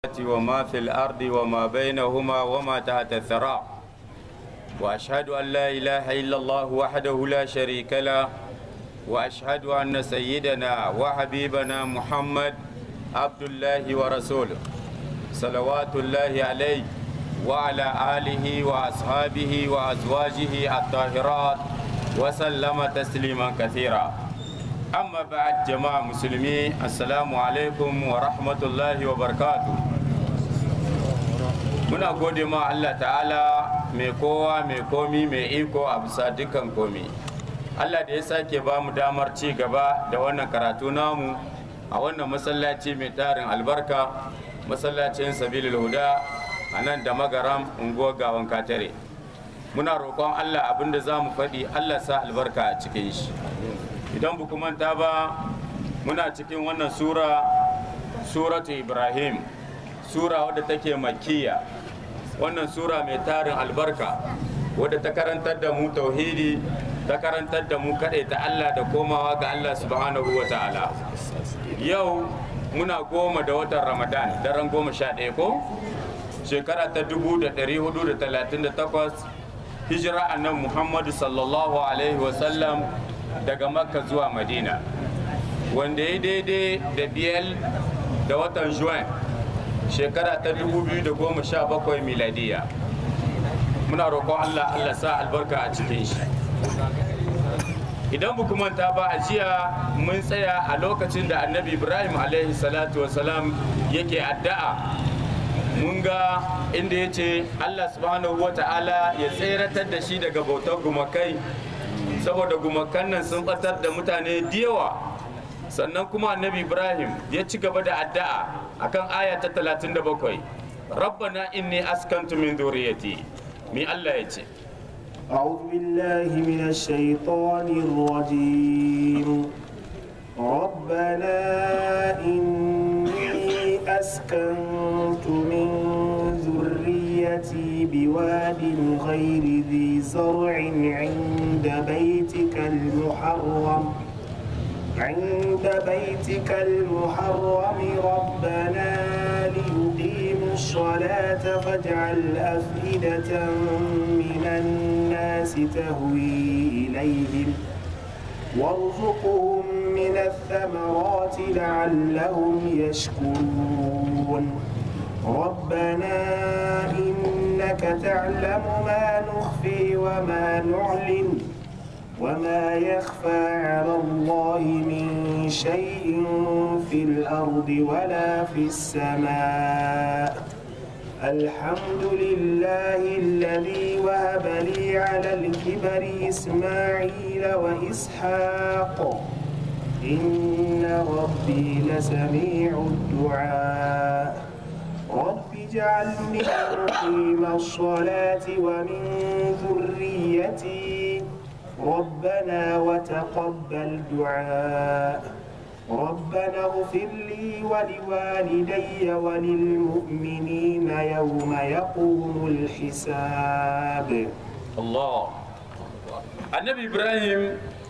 وما في الأرض وما بينهما وما تحت الثرى وأشهد أن لا إله إلا الله وحده لا شريك له وأشهد أن سيدنا وحبيبنا محمد عبد الله ورسوله صلوات الله عليه وعلى آله وأصحابه وأزواجه الطاهرات وسلم تسليما كثيرا amma ba'ad jama'a musulmi assalamu alaikum wa rahmatullahi wa barakatu muna gode ma Allah ta'ala mai kowa mai komi mai iko a bisa dukkan komi Allah da ya sake ba mu damar ci gaba da wannan karatu namu a wannan masallaci mai tarin albarka masallacin sabilil huda a nan da magaram unguwar gawan katare muna roƙon Allah abinda za mu faɗi Allah sa albarka a cikin shi idan bu manta ba muna cikin wannan sura suratu ibrahim sura wadda take makiya wannan sura mai tarin albarka wadda ta karantar da mu tauhidi ta karantar da mu ta allah da komawa ga allah subhanahu wa ta'ala yau muna goma da watan ramadan daren goma sha ɗaya ko shekara ta dubu da ɗari hudu da talatin da takwas hijira annan muhammadu sallallahu alaihi wasallam daga makka zuwa madina wanda ya daidai da biyar da watan juin shekara ta 2017 miladiya muna roƙon allah allah sa albarka a cikin shi idan bu manta ba a jiya mun tsaya a lokacin da annabi ibrahim alaihi salatu wasalam yake addu'a mun ga inda ya ce allah subhanahu wa ta'ala ya tseratar da shi daga bautar gumakai saboda gumakan nan sun batar da mutane da yawa sannan kuma annabi ibrahim ya ci gaba da addu'a akan aya ta 37 rabbana inni askantu min dhurriyyati mi Allah ya ce أعوذ بالله من الشيطان الرجيم ربنا إني أسكنت من ذريتي بواد غير ذي زرع عند بيتك المحرم عند بيتك المحرم ربنا ليقيموا الصلاة فاجعل أفئدة من الناس تهوي إليهم وارزقهم من الثمرات لعلهم يشكرون ربنا إنك تعلم ما نخفي وما نعلن وما يخفى على الله من شيء في الأرض ولا في السماء الحمد لله الذي وهب لي على الكبر إسماعيل وإسحاق إن ربي لسميع الدعاء رب اجعلني مقيم الصلاة ومن ذريتي ربنا وتقبل دعاء ربنا اغفر لي ولوالدي وللمؤمنين يوم يقوم الحساب Allah annabi ibrahim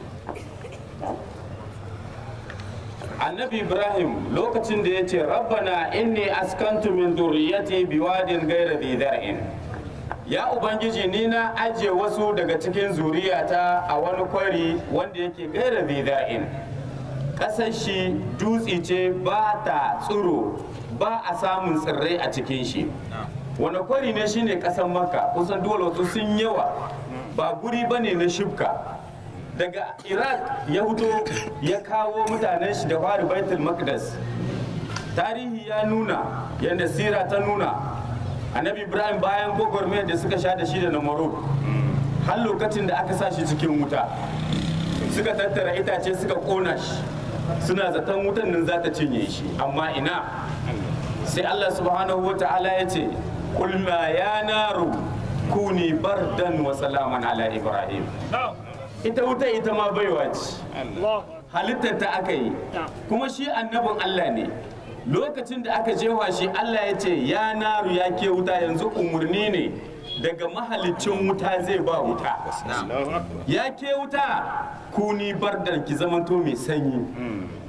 annabi ibrahim lokacin da ya ce rabbana inni askantu min dhurriyyati biwadin ghayra dhi zar'in ya ubangiji ni na aje wasu daga cikin zuriyata a wani kwari wanda yake ghayra dhi zar'in kasar shi dutse ce ba ta tsiro ba a samun tsirrai a cikin shi wani kwari ne shine kasar makka kusan dole wasu sun yawa ba guri bane na shibka daga iraq ya fito ya kawo mutanen shi da fari baitul maqdis tarihi ya nuna yadda sira ta nuna annabi ibrahim bayan gwagwarmayar da suka sha da shi da namarud har lokacin da aka sa shi cikin wuta suka tattara itace suka kona shi suna zaton wutan nan za ta cinye shi amma ina sai allah subhanahu wa ta'ala ya ce kulma ya naru kuni bardan wa salaman ala ibrahim ita wuta ita ma baiwa ce halittar ta aka yi kuma shi annabin Allah ne lokacin da aka jefa shi Allah ya ce ya naru ya ke wuta yanzu umarni ne daga mahalicin wuta zai ba wuta ya ke wuta kuni bardan ki zamanto mai sanyi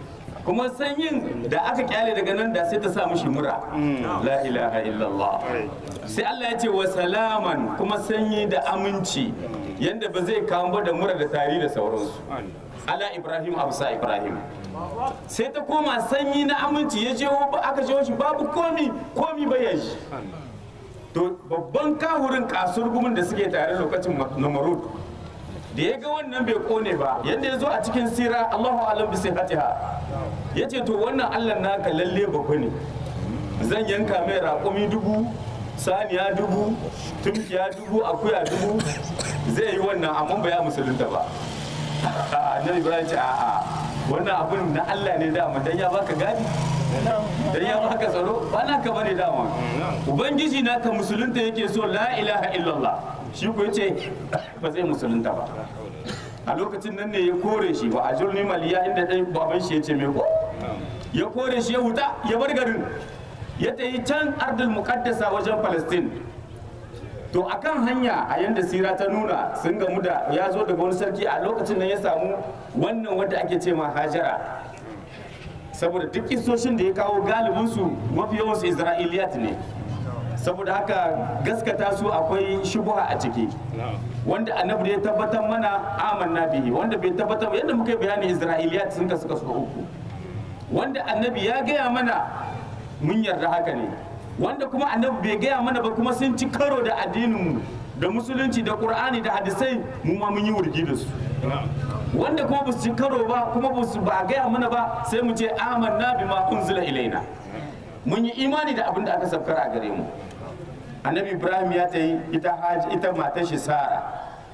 kuma sanyin da aka kyale daga nan da sai ta sa mushi mura la ilaha illallah sai Allah ya ce wa salaman kuma sanyi da aminci yanda ba zai kawo ba da mura da tari da sauransu ala ibrahim abusa ibrahim sai ta koma sanyi na aminci ya je aka je shi babu komi komi bayan shi to babban kahurin kasurgumin da suke tare lokacin namarud da ya ga wannan bai kone ba yadda ya zo a cikin sira allahu alam bi sihatiha ya ce to wannan allah naka lalle babba ne zan yanka mai raƙumi dubu saniya dubu tumkiya dubu akuya dubu zai yi wannan amma ba ya musulunta ba annabi ibrahim ce a'a wannan abin na allah ne dama dan ya baka gadi dan ya baka tsaro ba na ka bane dama ubangiji na ka musulunta yake so la ilaha illallah shi ko yace ba zai musulunta ba a lokacin nan ne ya kore shi wa ajurni maliya inda dai baban shi yace me ko ya kore shi ya huta ya bar garin ya tayi can ardul muqaddasa wajen palestine to akan hanya a yanda sira ta nuna sun gamu da ya zo daga wani sarki a lokacin nan ya samu wannan wanda ake ce ma hajara saboda duk kisoshin da ya kawo galibinsu mafi yawansu isra'iliyat ne saboda haka gaskata su akwai shubuha a ciki wanda annabi ya tabbatar mana amanna bihi wanda bai tabbatar ba yadda muka yi bayani isra'iliyat sun kasu kasu uku wanda annabi ya gaya mana mun yarda haka ne wanda kuma annabi bai gaya mana ba kuma sun ci karo da addininmu da musulunci da qur'ani da hadisai mu ma mun yi wurgi da su wanda kuma ba su ci karo ba kuma ba su ba gaya mana ba sai mu ce amanna bima unzila ilaina mun yi imani da abin da aka saukar a gare mu annabi ibrahim ya ta yi ita haji ita matar shi sara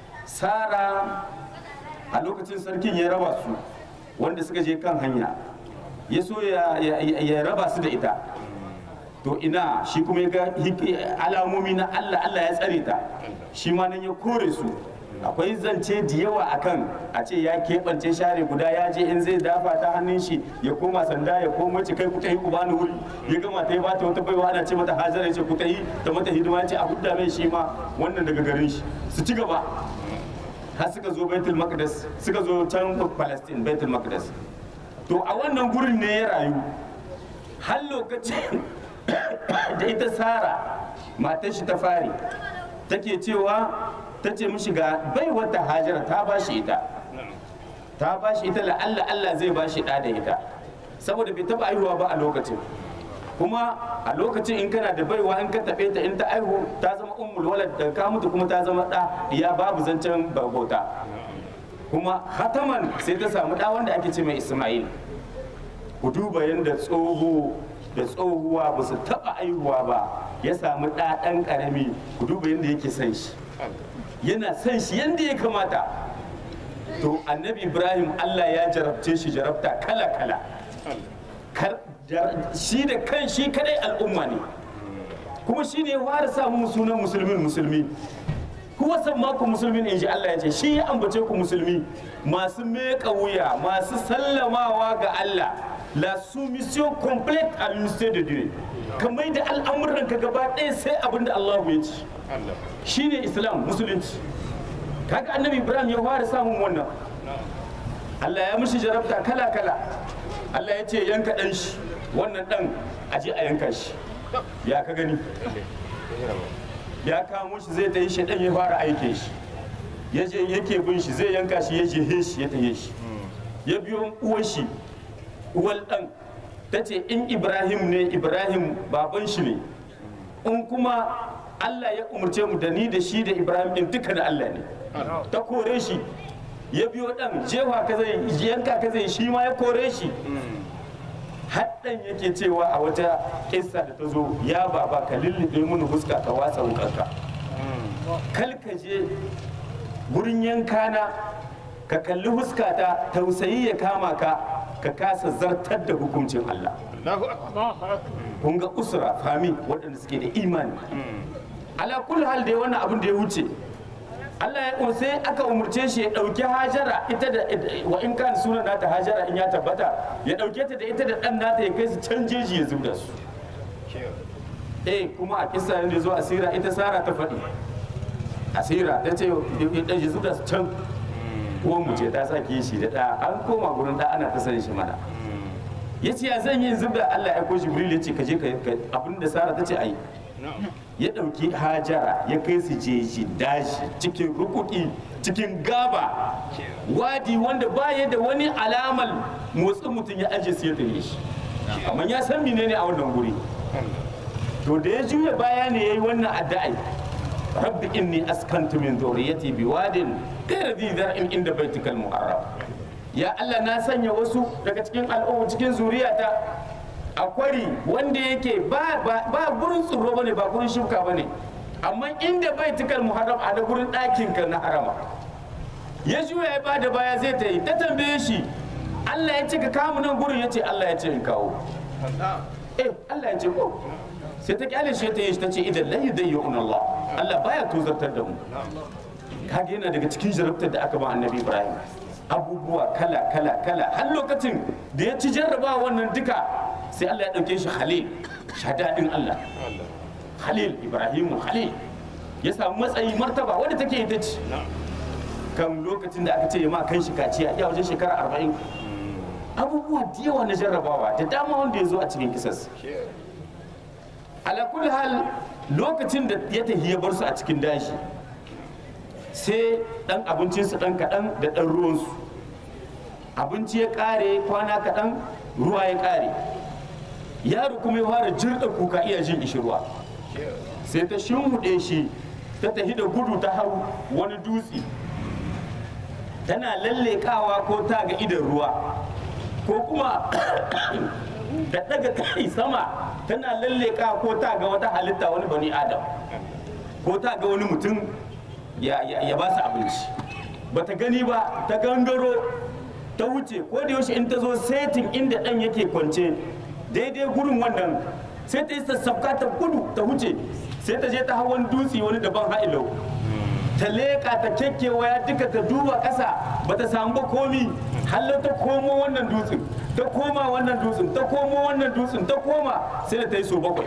sara a lokacin sarkin ya raba su wanda suka je kan hanya ya so ya raba su da ita to ina shi kuma ya ga alamomi na allah allah ya tsare ta shi ma nan ya kore su akwai zance da yawa akan a ce ya keɓance share guda ya je in zai dafa ta hannun shi ya koma sanda ya koma ce kai kuta yi ku bani wuri ya gama ta yi bata wata baiwa ana ce mata hajara ya ce kuta yi ta mata hidima ce a hudda mai shi ma wannan daga garin shi su ci gaba har suka zo baitul maqdis suka zo can palestine baitul maqdis to a wannan gurin ne ya rayu har lokacin da ita sara matar shi ta fari take cewa ta ce mishi ga bai wata hajara ta ba shi ita ta ba shi ita la'alla Allah zai ba shi ɗa da ita saboda bai taɓa aihuwa ba a lokacin kuma a lokacin in kana da baiwa in ka taɓe ta in ta aihu ta zama ummul walad da ka mutu kuma ta zama ɗa ya babu zancen bauta kuma hataman sai ta samu ɗa wanda ake ce mai isma'il ku duba yadda tsoho da tsohuwa ba su taɓa aihuwa ba ya samu ɗa ɗan ƙarami ku duba yadda yake son shi yana son shi yadda ya kamata to annabi ibrahim allah ya jarabce shi jarabta kala-kala shi da kan shi kadai al'umma ne kuma shi ne ya fara samun sunan musulmin musulmi kuwa san maku musulmin in ji allah ya ce shi ya ambace ku musulmi masu meka wuya masu sallamawa ga allah la soumission complète à l'unité de Dieu kamar da al'amuran ka gaba ɗaya sai abin da Allah ya ci shine islam musulunci kaga annabi ibrahim ya fara samun wannan Allah ya mishi jarabta kala kala Allah ya ce yanka ɗan shi wannan ɗan aje a yanka shi ya ka gani ya kamo shi zai ta yi shi ɗan ya fara aike shi ya je yake bin shi zai yanka shi ya je shi ya taye shi ya biyo uwar shi uwal ɗan ta ce in ibrahim ne ibrahim baban shi ne in kuma allah ya umarce mu da ni da shi da ibrahim in duka da allah ne ta kore shi ya biyo ɗan jewa ka zai yanka ka zai shi ma ya kore shi haddan yake cewa a wata kissa da ta zo ya baba ka lullube mini fuska ka wasa wukarka kal ka je gurin yankana ka kalli fuskata tausayi ya kama ka ka kasa zartar da hukuncin Allah kun ga usra fami waɗanda suke da imani ala kul hal dai wannan abin da ya wuce Allah ya sai aka umurce shi ya ɗauki hajara ita da wa in kan sunan nata hajara in ya tabbata ya ɗauke ta da ita da ɗan nata ya kai su can jeji ya zubda su eh kuma a kisa ne zo asira ita sara ta faɗi asira ta ce ya zubda su can uwan mu ce ta sake shi da ɗa an koma gurin ɗa ana ta san shi mana ya ce ya zan yi zubda Allah ya ko Jibril ya ce ka je ka abin da Sara ta ce ai ya ɗauki hajara ya kai su jeji dashi cikin rukuki cikin gaba wadi wanda baya da wani alamal motsin mutum ya aje sai ya tafi shi amma ya san menene a wannan guri to da ya juya baya ne yayi wannan addu'a rabbi inni askantu min dhurriyyati biwadin ghayra dhi dhar'in inda baitikal muharram ya Allah na sanya wasu daga cikin al'umma cikin zuriyata a kwari wanda yake ba ba gurin tsoro bane ba gurin shuka bane amma inda baitikal muharram a da gurin ɗakin ka na harama ya juya ya bada baya zai ta yi ta tambaye shi Allah ya ce ka kamu nan gurin ya ce Allah ya ce in kawo eh Allah ya ce ko sai ta kyale shi ta yi ta ce idan lai dai yi Allah Allah baya tozartar da mu kage yana daga cikin jarabtar da aka ba annabi Ibrahim abubuwa kala kala kala har lokacin da ya ci jarraba wannan duka sai Allah ya dauke shi Khalil shadadin Allah Khalil Ibrahim Khalil ya samu matsayi martaba wanda take ita ce kan lokacin da aka ce ma kan shi kaciya ya wajen shekara arba'in abubuwa da yawa na jarrabawa da dama wanda ya zo a cikin kisas ala kulli hal lokacin da ya tafi ya bar su a cikin dashi sai dan abincinsu dan kaɗan da dan ruwansu abinci ya ƙare kwana kaɗan ruwa ya ƙare yaro kuma ya fara jirɗa kuka iya jin ishirwa sai ta shimhuɗe shi ta tafi da gudu ta hau wani dutse tana lallekawa ko ta ga idan ruwa ko kuma da daga kai sama tana lallekawa ko ta ga wata halitta wani bani adam ko ta ga wani mutum ya, ya, ba su abinci ba ta gani ba ta gangaro ta wuce ko da yaushe in ta zo setin inda dan yake kwance daidai gurin wannan sai ta yi sassafka ta gudu ta wuce sai ta je ta hau wani dutse wani daban ha'ilau ta leƙa ta kekkewaya duka ta duba ƙasa ba ta samu ba komi hallo ta komo wannan dutsen ta koma wannan dutsen ta komo wannan dutsen ta koma sai da ta yi so bakwai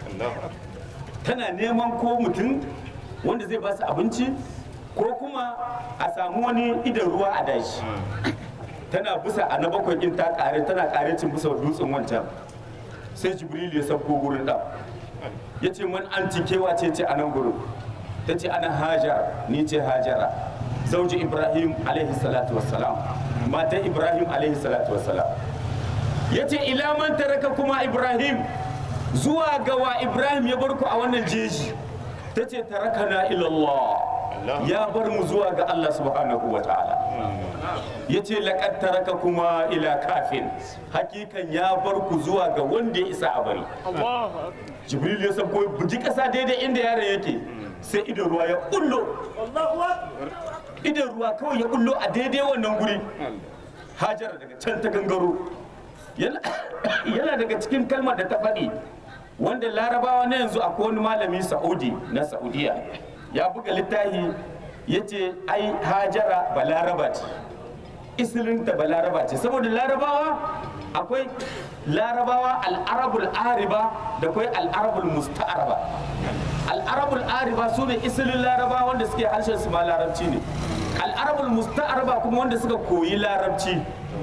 tana neman ko mutum wanda zai ba su abinci ko kuma a samu wani idan ruwa a dashi tana busa a na bakwai in ta kare tana kare cin busa dutsen wancan sai jibril ya sabko gurin ɗan ya ce man an kewa ce ce a nan gurin ta ce ana hajar ni ce hajara zauji ibrahim alaihi salatu wassalam matan ibrahim alaihi salatu wassalam ya ce ila man taraka kuma ibrahim zuwa ga wa ibrahim ya bar ku a wannan jeji ta ce tarakana ilallah ya bar mu zuwa ga allah subhanahu wa ta'ala ya ce laƙar taraka kuma ila kafin hakikan ya bar ku zuwa ga wanda ya isa a bari jibril ya sabko buji ƙasa daidai inda yaron yake sai idan ruwa ya kullo idan ruwa kawai ya kullo a daidai wannan guri hajar daga can ta gangaro yana daga cikin kalmar da ta faɗi wanda larabawa na yanzu akwai wani malami sa'udi na saudiya ya buga littafi ya ce ai hajara balaraba ce isilinta balaraba ce saboda larabawa akwai larabawa al'arabul ariba da akwai al'arabul musta'araba al'arabul ariba su ne isilin laraba wanda suke harshen su ma larabci ne al'arabul musta'araba kuma wanda suka koyi larabci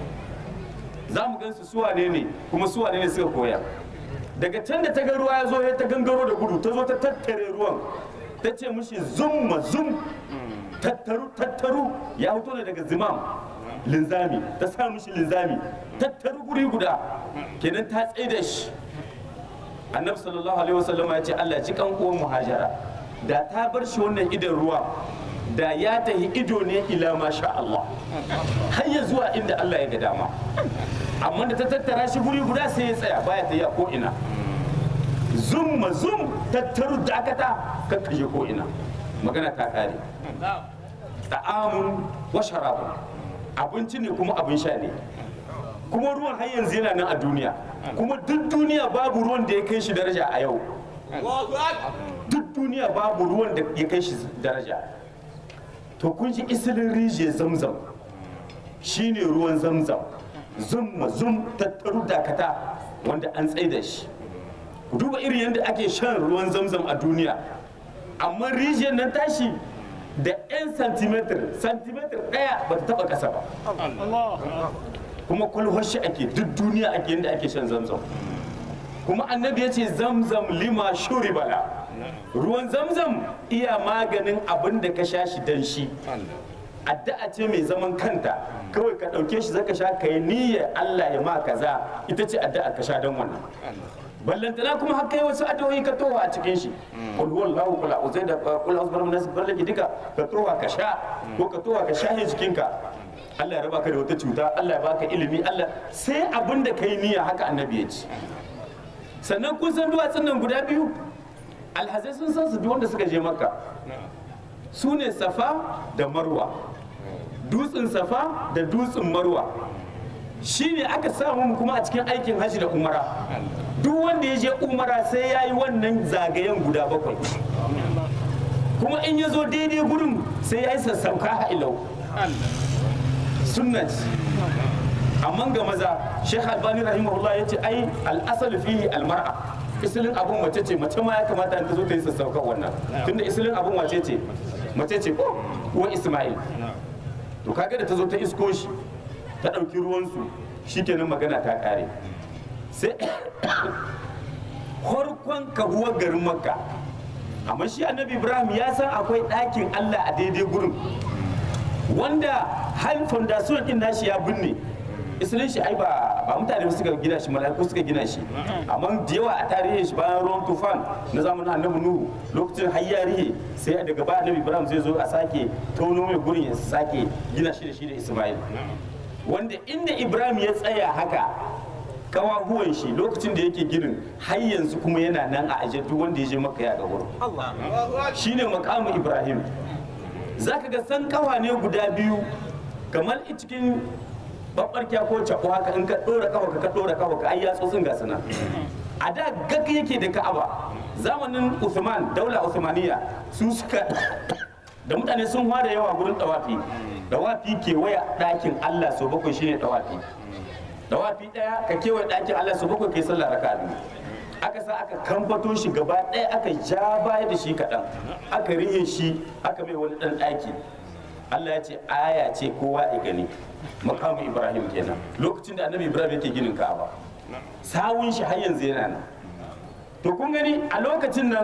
za mu gansu suwa ne ne kuma suwa ne ne suka koya daga can da ta ga ruwa ya zo ya ta gangaro da gudu ta zo ta tattare ruwan ta ce mushi zum ma zum tattaru tattaru ya fito ne daga zimam linzami ta sa mushi linzami tattaru guri guda kenan ta tsaye da shi annabi sallallahu alaihi wasallam ya ce Allah ci kan uwan muhajara da ta bar shi wannan idan ruwa da ya tahi ido ne ila masha Allah har ya zuwa inda Allah ya ga dama amma da ta tattara shi guri guda sai ya tsaya baya ta yi a ko ina zum ma zum tattaru dakata kakkaje ko ina magana ta kare ta'amun wa sharabun abinci ne kuma abin sha ne kuma ruwan har yanzu yana nan a duniya kuma duk duniya babu ruwan da ya kai shi daraja a yau duk duniya babu ruwan da ya kai shi daraja to kun ji isilin rijiyar zamzam shine ruwan zamzam zum zum tattaru dakata wanda an tsaida shi ku duba irin yadda ake shan ruwan zamzam a duniya amma rijiyar nan tashi da 'yan santimeter santimeter ɗaya ba ta taɓa ƙasa ba kuma kwalwar shi ake duk duniya ake yadda ake shan zamzam kuma annabi ya ce zamzam lima shuri bala ruwan zamzam iya maganin abin da ka sha shi dan shi addu'a ce mai zaman kanta kawai ka ɗauke shi zaka sha ka yi niyyar Allah ya ma kaza ita ce addu'a ka sha don wannan ballantana kuma har kai wasu addu'o'i ka towa a cikin shi qul huwallahu qul a'udhu da qul a'udhu birabbil nas ballaki duka ka towa ka sha ko ka towa ka shahe jikinka Allah ya raba ka da wata cuta Allah ya baka ilimi Allah sai abin da kai niyya haka annabi ya ce sannan kun san duwatsun nan guda biyu alhazai sun san su duk wanda suka je makka su ne safa da marwa dutsen safa da dutsen marwa shi ne aka samu mu kuma a cikin aikin hajji da umara duk wanda ya je umara sai ya yi wannan zagayen guda bakwai kuma in ya zo daidai gurin sai ya yi sassauka ha'ilau sunnat amma ga maza shekh albani rahimahullah ya ce ai al'asal fihi almar'a isilin abun mace ce mace ma ya kamata ta zo ta yi sassaukan wannan tunda isilin abun wace ce mace ce ko uwan ismail to kaga da ta zo ta isko shi ta ɗauki ruwansu shikenan magana ta ƙare sai farkon kahuwar garin makka amma shi annabi ibrahim ya san akwai ɗakin allah a daidai gurin wanda hal foundation din nashi ya binne isilin shi ai ba ba mutane ba suka gina shi mala'iku suka gina shi amma da yawa a tarihin shi bayan ruwan tufan na zamanin annabi nuhu lokacin hayyarihe sai daga baya annabi ibrahim zai zo a sake tono mai gurin ya sake gina shi da shi da isma'il wanda inda ibrahim ya tsaya haka kawahuwan shi lokacin da yake ginin har yanzu kuma yana nan a ajiye duk wanda ya je maka ya ga wurin shine makamu ibrahim zaka ga san kawa ne guda biyu kamar cikin babbarkiya ko cako haka in ka dora kawa ka dora kawa ka ai yatsotsin ga sana a da gag yake da ka'aba zamanin Uthman daula Uthmaniya su suka da mutane sun fara yawa gurin dawafi dawafi kewaya ɗakin Allah so bakwai shine dawafi dawafi ɗaya ka kewaye ɗakin Allah so bakwai kai sallah raka'a biyu aka sa aka kamfato shi gaba ɗaya aka ja baya da shi kaɗan aka rihe shi aka mai wani ɗan ɗaki Allah ya ce aya ce kowa ya gani makamu Ibrahim kenan lokacin da annabi Ibrahim yake ginin Ka'aba sawun shi har yanzu yana nan to kun gani a lokacin nan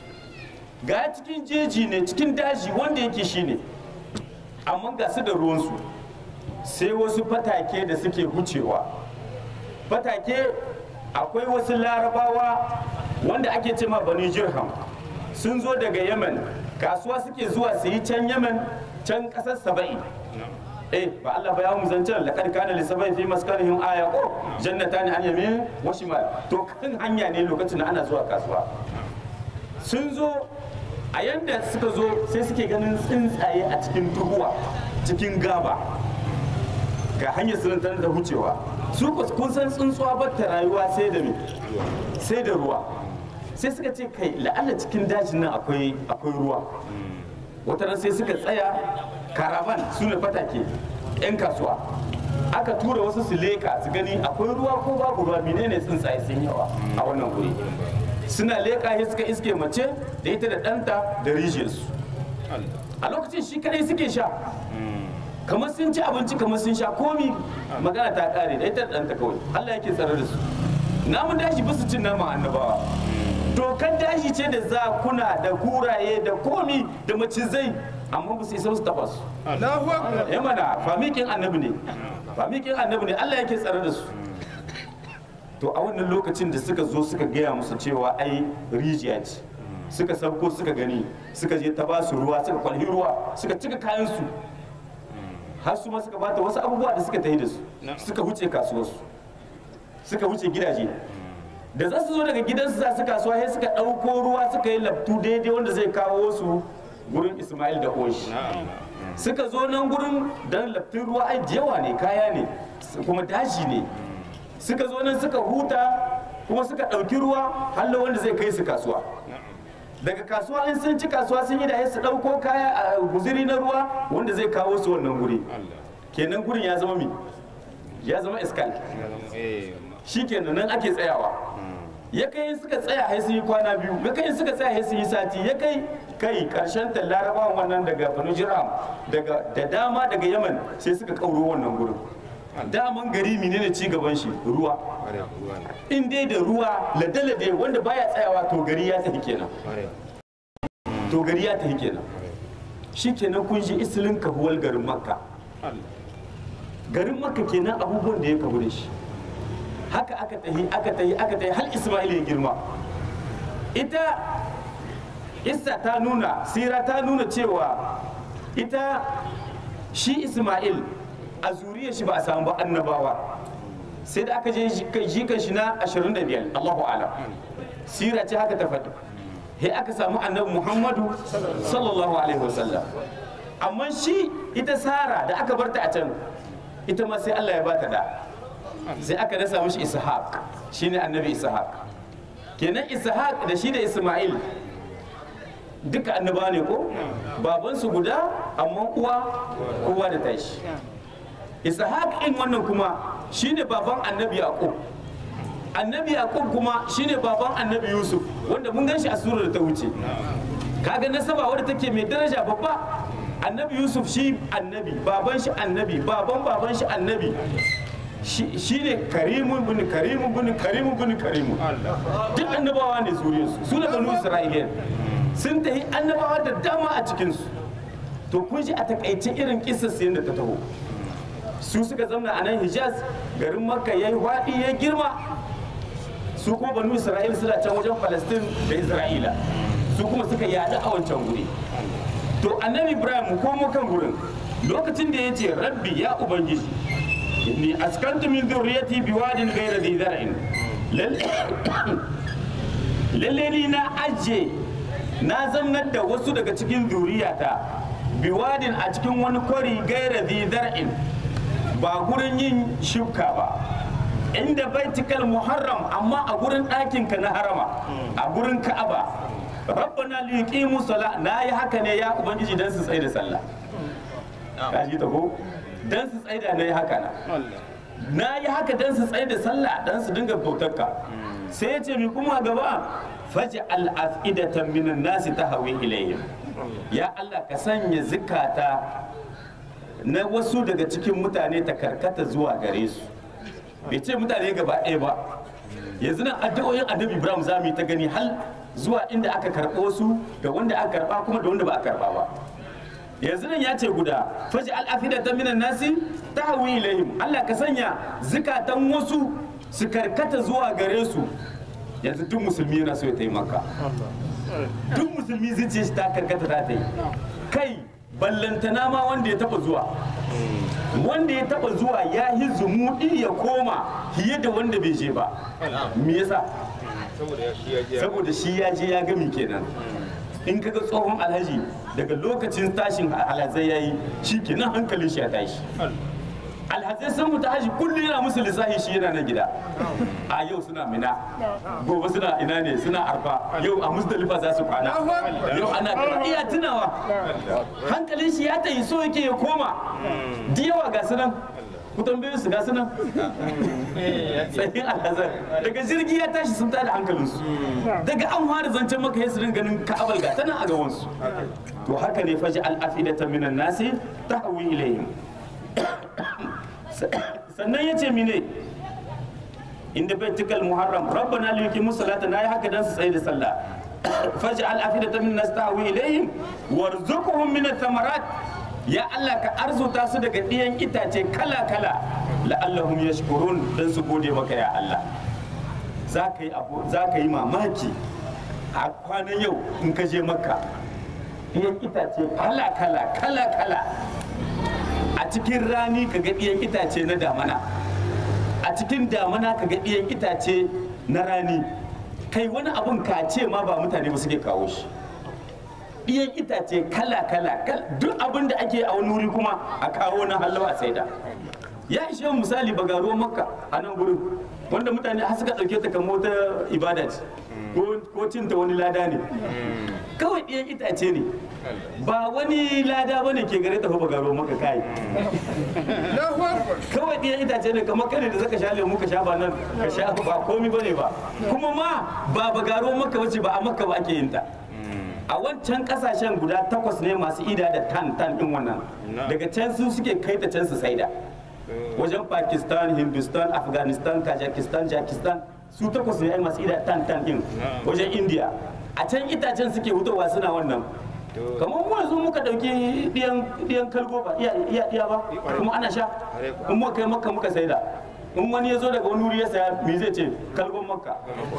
ga cikin jeji ne cikin daji wanda yake shi ne amma ga su da ruwansu sai wasu fatake da suke hucewa fatake akwai wasu larabawa wanda ake ce ma bani jirham sun zo daga yemen kasuwa suke zuwa su yi can yemen can kasar saba'i eh ba Allah ba ya mu zancen laqad kana li sabai fi maskanihim aya ko jannatani an yamin wa shimal to kan hanya ne lokacin da ana zuwa kasuwa sun zo a yanda suka zo sai suke ganin tsuntsaye a cikin duhuwa cikin gaba ga hanyar sunan tana da wucewa su kun san tsuntsuwa ba ta rayuwa sai da me sai da ruwa sai suka ce kai la'alla cikin dajin nan akwai akwai ruwa wata ran sai suka tsaya karavan su ne fatake yan kasuwa aka tura wasu su leka su gani akwai ruwa ko babu ruwa menene tsuntsaye sun yawa a wannan guri suna leka ya suka iske mace da ita da ɗanta da rijiyarsu a lokacin shi kadai suke sha kamar sun ci abinci kamar sun sha komi magana ta kare da ita da ɗanta kawai Allah yake tsare da su namun dashi ba su cin naman annabawa dokar dashi ce da zakuna da kuraye da komi da macizai amma ba su isa su taba su ya mana famikin annabi ne famikin annabi ne Allah yake tsare da su to a wannan lokacin da suka zo suka gaya musu cewa ai rijiya ce suka sauko suka gani suka je ta ba su ruwa suka kwalhi ruwa suka cika kayan su har su ma suka bata wasu abubuwa da suka tafi da su suka wuce kasuwarsu suka wuce gidaje da za su zo daga gidansu za su kasuwa sai suka ɗauko ruwa suka yi laftu daidai wanda zai kawo su gurin ismail da oshi suka zo nan gurin don laftin ruwa ai yawa ne kaya ne kuma daji ne suka zo nan suka huta kuma suka ɗauki ruwa hallo wanda zai kai su kasuwa daga kasuwa in sun ci kasuwa sun yi da su ɗauko kaya a guziri na ruwa wanda zai kawo su wannan guri kenan gurin ya zama mi ya zama iskal shi kenan nan ake tsayawa ya kai suka tsaya sai sun yi kwana biyu ya kai suka tsaya sai sun yi sati ya kai kai karshen ta larabawan wannan daga banu jiram daga da dama daga yaman sai suka kauro wannan gurin daman gari menene ci gaban shi ruwa in dai da ruwa lade-lade wanda baya tsayawa to gari ya tafi kenan to gari ya tafi kenan shi kenan kun ji isilin kahuwar garin makka garin makka kenan abubuwan da ya kahu da shi haka aka tahi aka tahi aka tahi har isma'il ya girma ita isa ta nuna sira ta nuna cewa ita shi isma'il a zuriyar shi ba a samu ba annabawa sai da aka je jikan shi na 25 Allahu alam sira ce haka ta faɗi he aka samu annabi Muhammadu sallallahu alaihi wasallam amma shi ita Sara da aka barta a can ita ma sai Allah ya bata da sai aka dasa mishi Ishaq shine annabi Ishaq kenan Ishaq da shi da Isma'il duka annaba ne ko babansu guda amma uwa kowa da tashi ishaq in wannan kuma shine baban annabi yaqub annabi yaqub kuma shine baban annabi yusuf wanda mun gan shi a surar da ta wuce kaga nasaba wadda take mai daraja babba annabi yusuf shi annabi baban shi annabi baban baban shi annabi shi ne karimun bin karimun bin karimun bin karimun duk annabawa ne zuriyarsu su ne banu isra'iliyan sun tafi annabawa da dama a cikinsu to kun ji a takaice irin kisas da ta taho su suka zamna a nan hijaz garin makka ya yi waɗi ya girma su kuma banu isra'il suna can wajen falastin da isra'ila su kuma suka yaɗu a wancan guri to annabi ibrahim mu komo kan gurin lokacin da ya ce rabbi ya ubangiji inni askantu min zurriyati biwadin ghayra dhi zar'in lalle ni na ajiye na zamnar da wasu daga cikin zuriyata biwadin a cikin wani kwari gaira zar'in ba gurin yin shuka ba inda baitikal muharram amma a gurin ɗakinka na harama a gurin ka'aba rabbana liqimu sala na yi haka ne ya ubangiji dan su tsaye da sallah ka ji ta ko dan su tsaye da na yi haka na na yi haka dan su tsaye da sallah dan su dinga bautarka sai ya ce mi kuma gaba faji al'afidatan minan nasi ta hawi ilayhim ya Allah ka sanya zikata na wasu daga cikin mutane ta karkata zuwa gare su bai ce mutane gaba ɗaya ba yanzu nan addu'o'in annabi ibrahim za mu yi ta gani hal zuwa inda aka karɓo su da wanda aka karɓa kuma da wanda ba a karɓa ba yanzu nan ya ce guda faji al'afidatan minan nasi ta hawi ilayhim Allah ka sanya zikatan wasu su karkata zuwa gare su yanzu duk musulmi yana so ya taimaka duk musulmi zuciya shi ta karkata ta yi kai ballantana ma wanda ya taba zuwa wanda ya taba zuwa ya yi zumuɗi ya koma fiye da wanda bai je ba me yasa saboda shi ya je ya gami kenan in kaga tsohon alhaji daga lokacin tashin alhazai ya yi shi kenan hankalin shi ya tashi alhazai sun mutu haji kullum yana musu lissafi shi yana nan gida a yau suna mina gobe suna ina ne suna arfa yau a musdalifa za su kwana yau ana kana iya tunawa hankalin shi ya tayi so yake ya koma da yawa ga sunan ku tambaye su ga sunan tsayin alhazar daga jirgi ya tashi sun tada hankalinsu daga an fara zancen maka ya su ganin ka'abal ga tana a gabansu to haka ne faji al'afidata minan nasi ta hawi ilayhim sannan ya ce mine inda baitikal muharram rabbana li yuqimu salata na yi haka dan su tsaye da sallah faj'al afidatan min nas tahwi ilayhim warzuqhum min ath-thamarat ya Allah ka arzuta su daga ɗiyan itace kala kala la'allahum yashkurun dan su gode maka ya Allah za ka yi abu za ka yi mamaki a kwanan yau in ka je makka ɗiyan itace kala kala kala kala a cikin rani ka ga ɗiyan itace na damana a cikin damana ka ga ɗiyan itace na rani kai wani abun ka ce ma ba mutane ba suke kawo shi ɗiyan itace kala kala duk abin da ake a wani wuri kuma a kawo na hallawa a saida ya ishe misali bagaro makka a nan gurin wanda mutane har suka ɗauke ta kamar wata ibada ce ko cinta wani lada ne kawai ɗiyan itace ne ba wani lada bane ke gare ta ba garo maka kai kawai ɗiyan itace ne kamar kane da zaka sha lemu ka sha ba nan ka sha ba komi bane ba kuma ma ba ba garo maka bace ba a makka ba ake yin ta a wancan kasashen guda takwas ne masu ida da tan tan din wannan daga can su suke kai ta can su saida wajen pakistan hindustan afghanistan kajakistan jakistan su takwas ne ai masu ida tan tan din wajen india a can itacen suke hutowa suna wannan kamar mu yanzu muka dauki diyan kalgo ba iya iya iya ba kuma ana sha in muka kai makka muka saida in wani ya zo daga wani wuri ya saya me zai ce kalgon makka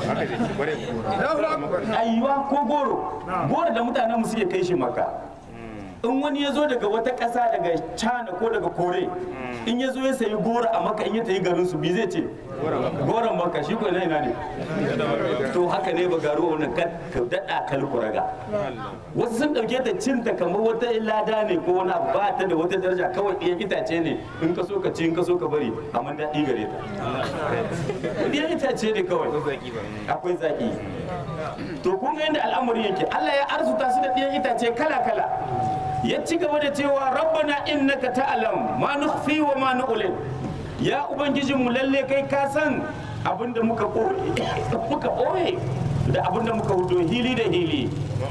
ayiwa ko goro goro da mutanen mu suke kai shi makka in wani ya zo daga wata ƙasa daga china ko daga kore in ya zo ya sayi goro a maka in ya tayi garin su bi zai ce goron maka shi ko ina ina ne to haka ne ba garu wannan ka daɗa kalkuraga wasu sun ɗauke ta cinta kamar wata lada ne ko wani abu ba ta da wata daraja kawai ɗiyan itace ne in ka so ka ci in ka so ka bari amma daɗi gare ta ɗiyan itace ne kawai akwai zaki to kun ga yadda al'amari yake Allah ya arzuta su da ɗiyan itace kala kala ya ci gaba da cewa rabbana innaka ta'lam ma nukhfi wa ma nu'lin ya ubangijin mu lalle kai ka san abinda muka koye muka koye da abinda muka hudo hili da hili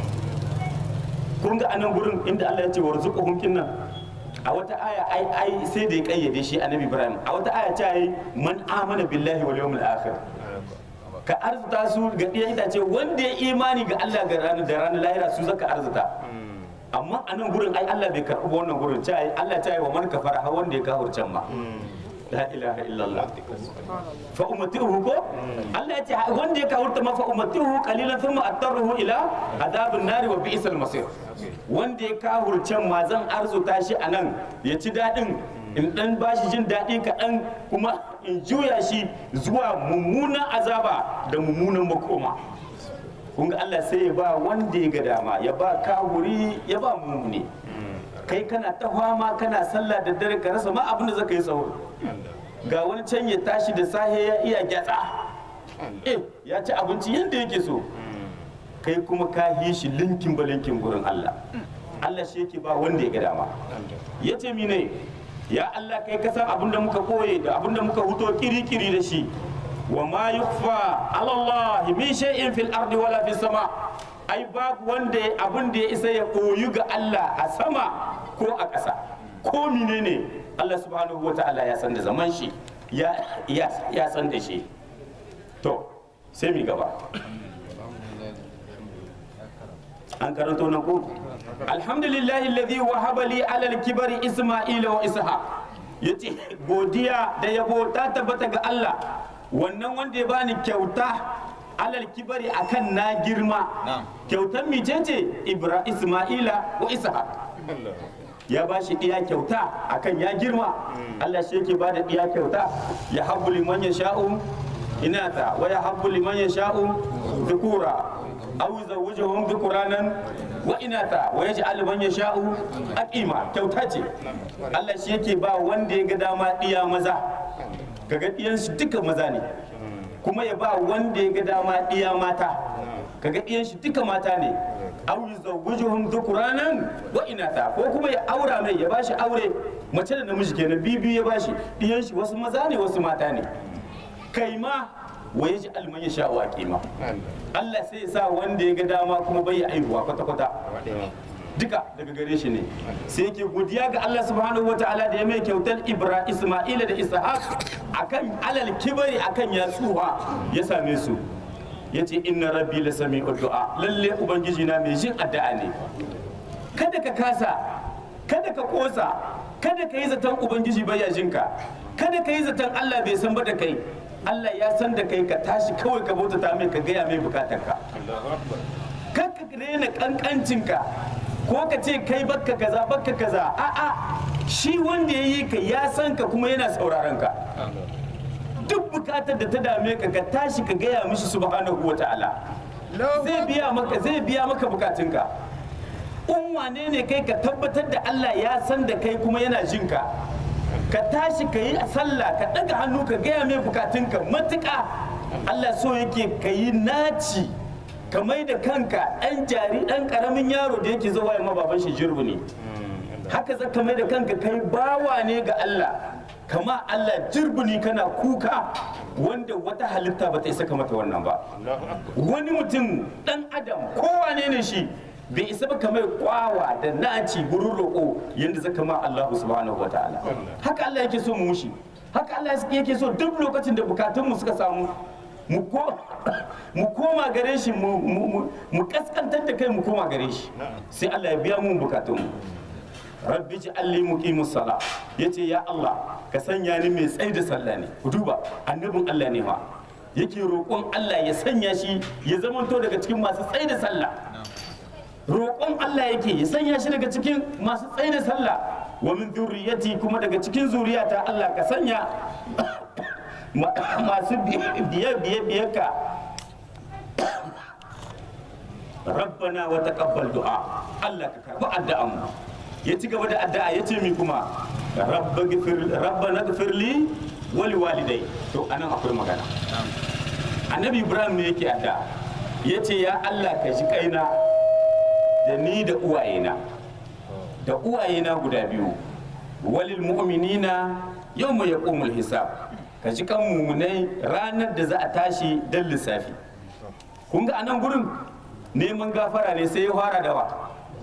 kun ga anan gurin inda Allah ya ce warzuquhum kinnan a wata aya ai ai sai da ya kayyade shi annabi Ibrahim a wata aya ta yi man amana billahi wal yawmil akhir ka arzuta su ga ɗiyan itace wanda ya imani ga Allah ga ranar da ranar lahira su zaka arzuta amma a nan gurin ai Allah bai karɓi ba wannan gurin ta Allah ta yi wa man kafara har wanda ya kafir can ma la ilaha illallah fa ummatuhu ko Allah ya ce wanda ya kafirta ma fa ummatuhu qalilan thumma attaruhu ila adabin nari wa bi'sal masir wanda ya kafirce ma zan arzuta shi a nan ya ci daɗin in dan bashi jin daɗi kaɗan kuma in juya shi zuwa mummunan azaba da mummunan makoma kun ga Allah sai ya ba wanda ya ga dama ya ba kahuri ya ba mumuni kai kana ta fama kana sallah da dare ka rasa ma abin da zaka yi tsawo ga wani can ya tashi da sahe ya iya gyatsa eh ya ci abinci yadda yake so kai kuma ka yi shi linkin ba linkin gurin Allah Allah shi yake ba wanda ya ga dama ya ce mine ya Allah kai ka san abin da muka koye da abin da muka huto kiri-kiri da shi wa ma yukfa ala Allah min shay'in fil ardi wala fis sama ai babu wanda abin da ya isa ya koyu ga Allah a sama ko a ƙasa ko menene Allah subhanahu wa ta'ala ya san da zaman shi ya ya ya san da shi to sai mi gaba an karanto nan ko alhamdulillahi alladhi wahaba li ala al-kibari isma'ila wa ishaq yace godiya da yabo ta tabbata ga Allah wannan wanda ya bani kyauta alal kibari akan na girma kyautar micece ibra isma'ila wa ishaq ya ba shi iya kyauta akan ya girma Allah shi yake ba da iya kyauta ya habbu liman ya sha'u inata wa ya habbu liman ya sha'u dhukura aw zawjuhum dhukuranan wa inata wa yaj'al man yasha'u aqima kyauta ce Allah shi yake ba wanda ya ga dama iya maza kaga ɗiyansu duka maza ne kuma ya ba wanda ya ga dama ɗiya mata kaga ɗiyansu duka mata ne aw yuzawwijuhum dhukuranan wa inatha ko kuma ya aura mai ya bashi aure mace da namiji kenan bibi ya bashi ɗiyansu wasu maza ne wasu mata ne kai ma wa yaji alman ya sha'u aqima Allah sai ya sa wanda ya ga dama kuma bai ya aihuwa kwata kwata duka daga gare shi ne sai yake godiya ga Allah subhanahu wataala da ya mai kyautar Ibra Isma'ila da Ishaq akan alal kibari akan yatsuwa ya same su yace inna rabbi la sami'u du'a lalle ubangiji na mai jin addu'a ne kada ka kasa kada ka kosa kada ka yi zaton ubangiji baya jinka kada ka yi zaton Allah bai san ba da kai Allah ya san da kai ka tashi kawai ka bautata mai ka gaya mai bukatarka kar ka rena kankancinka ko ka ce kai bakka kaza bakka kaza a'a shi wanda ya yi ka ya san ka kuma yana sauraron ka duk bukatar da ta dame ka ka tashi ka gaya mishi subhanahu wata'ala zai biya maka zai biya maka bukatunka in wane ne kai ka tabbatar da Allah ya san da kai kuma yana jin ka ka tashi ka yi sallah ka ɗaga hannu ka gaya mai bukatunka matuƙa Allah so yake ka yi naci ka mai da kanka ɗan jari ɗan ƙaramin yaro da yake zuwa yamma baban shi jirbu ne haka za ka mai da kanka kai bawa ne ga Allah kama Allah jirbuni kana kuka wanda wata halitta ba ta isa mata wannan ba wani mutum ɗan adam kowane ne shi bai isa ba kamar kwawa da naci gurin roƙo yadda zaka ma Allah subhanahu wa ta'ala haka Allah yake so mu mushi haka Allah yake so duk lokacin da bukatunmu suka samu mu ko mu koma gare shi mu mu- mu- mu kaskantar da kai mu koma gare shi sai Allah ya biya mu bukatunmu rabbi ji alli muqimus sala yace ya Allah ka sanya ni mai tsayi da sallah ne ku duba annabin Allah ne ma yake roƙon Allah ya sanya shi ya zamanto daga cikin masu tsayi da sallah roƙon Allah yake ya sanya shi daga cikin masu tsayi da sallah wa min zurriyati kuma daga cikin zuriyata Allah ka sanya ma- masu biye biye biye ka rabbana wa taqabbal du'a Allah ka karbi addu'an mu ya ci gaba da addu'a ya ce mi kuma rabbana gfir li wa li walidai to anan akwai magana annabi ibrahim ne yake addu'a ya ce ya Allah ka ji kaina da ni da uwayena da uwayena guda biyu walil mu'minina yawma yaqumul hisab ka ji kan mumunai ranar da za a tashi dan lissafi kun ga anan gurin neman gafara ne sai ya fara da wa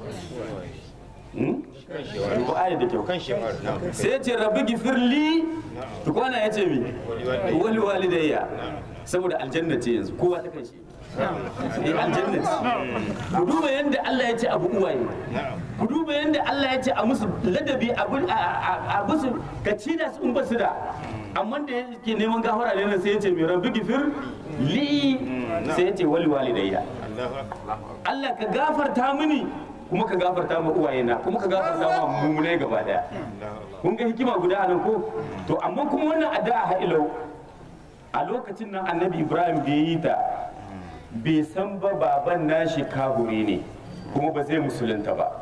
Hmm? Duba ayat da kyau kan shi har na sai ya ce rabbi gifirli tukwana ya ce mi wali walidayya saboda aljanna ce yanzu kowa ta kai shi eh aljanna ce ku duba yadda Allah ya ce abu uwaye ku duba yadda Allah ya ce a musu ladabi abu a- a a musu ka ci da su in ba su da amma da yake neman gafara ne nan sai ya ce mai rabbi gifir li sai ya ce wali walidayya Allahu akbar Allah ka gafarta mini kuma ka gafarta ma uwayena kuma ka gafarta ma mummunai gaba daya kun ga hikima guda a nan ko to amma kuma wannan addu'a ha ilau a lokacin nan annabi ibrahim bai yi ta bai san ba baban nashi kaburi ne kuma ba zai musulunta ba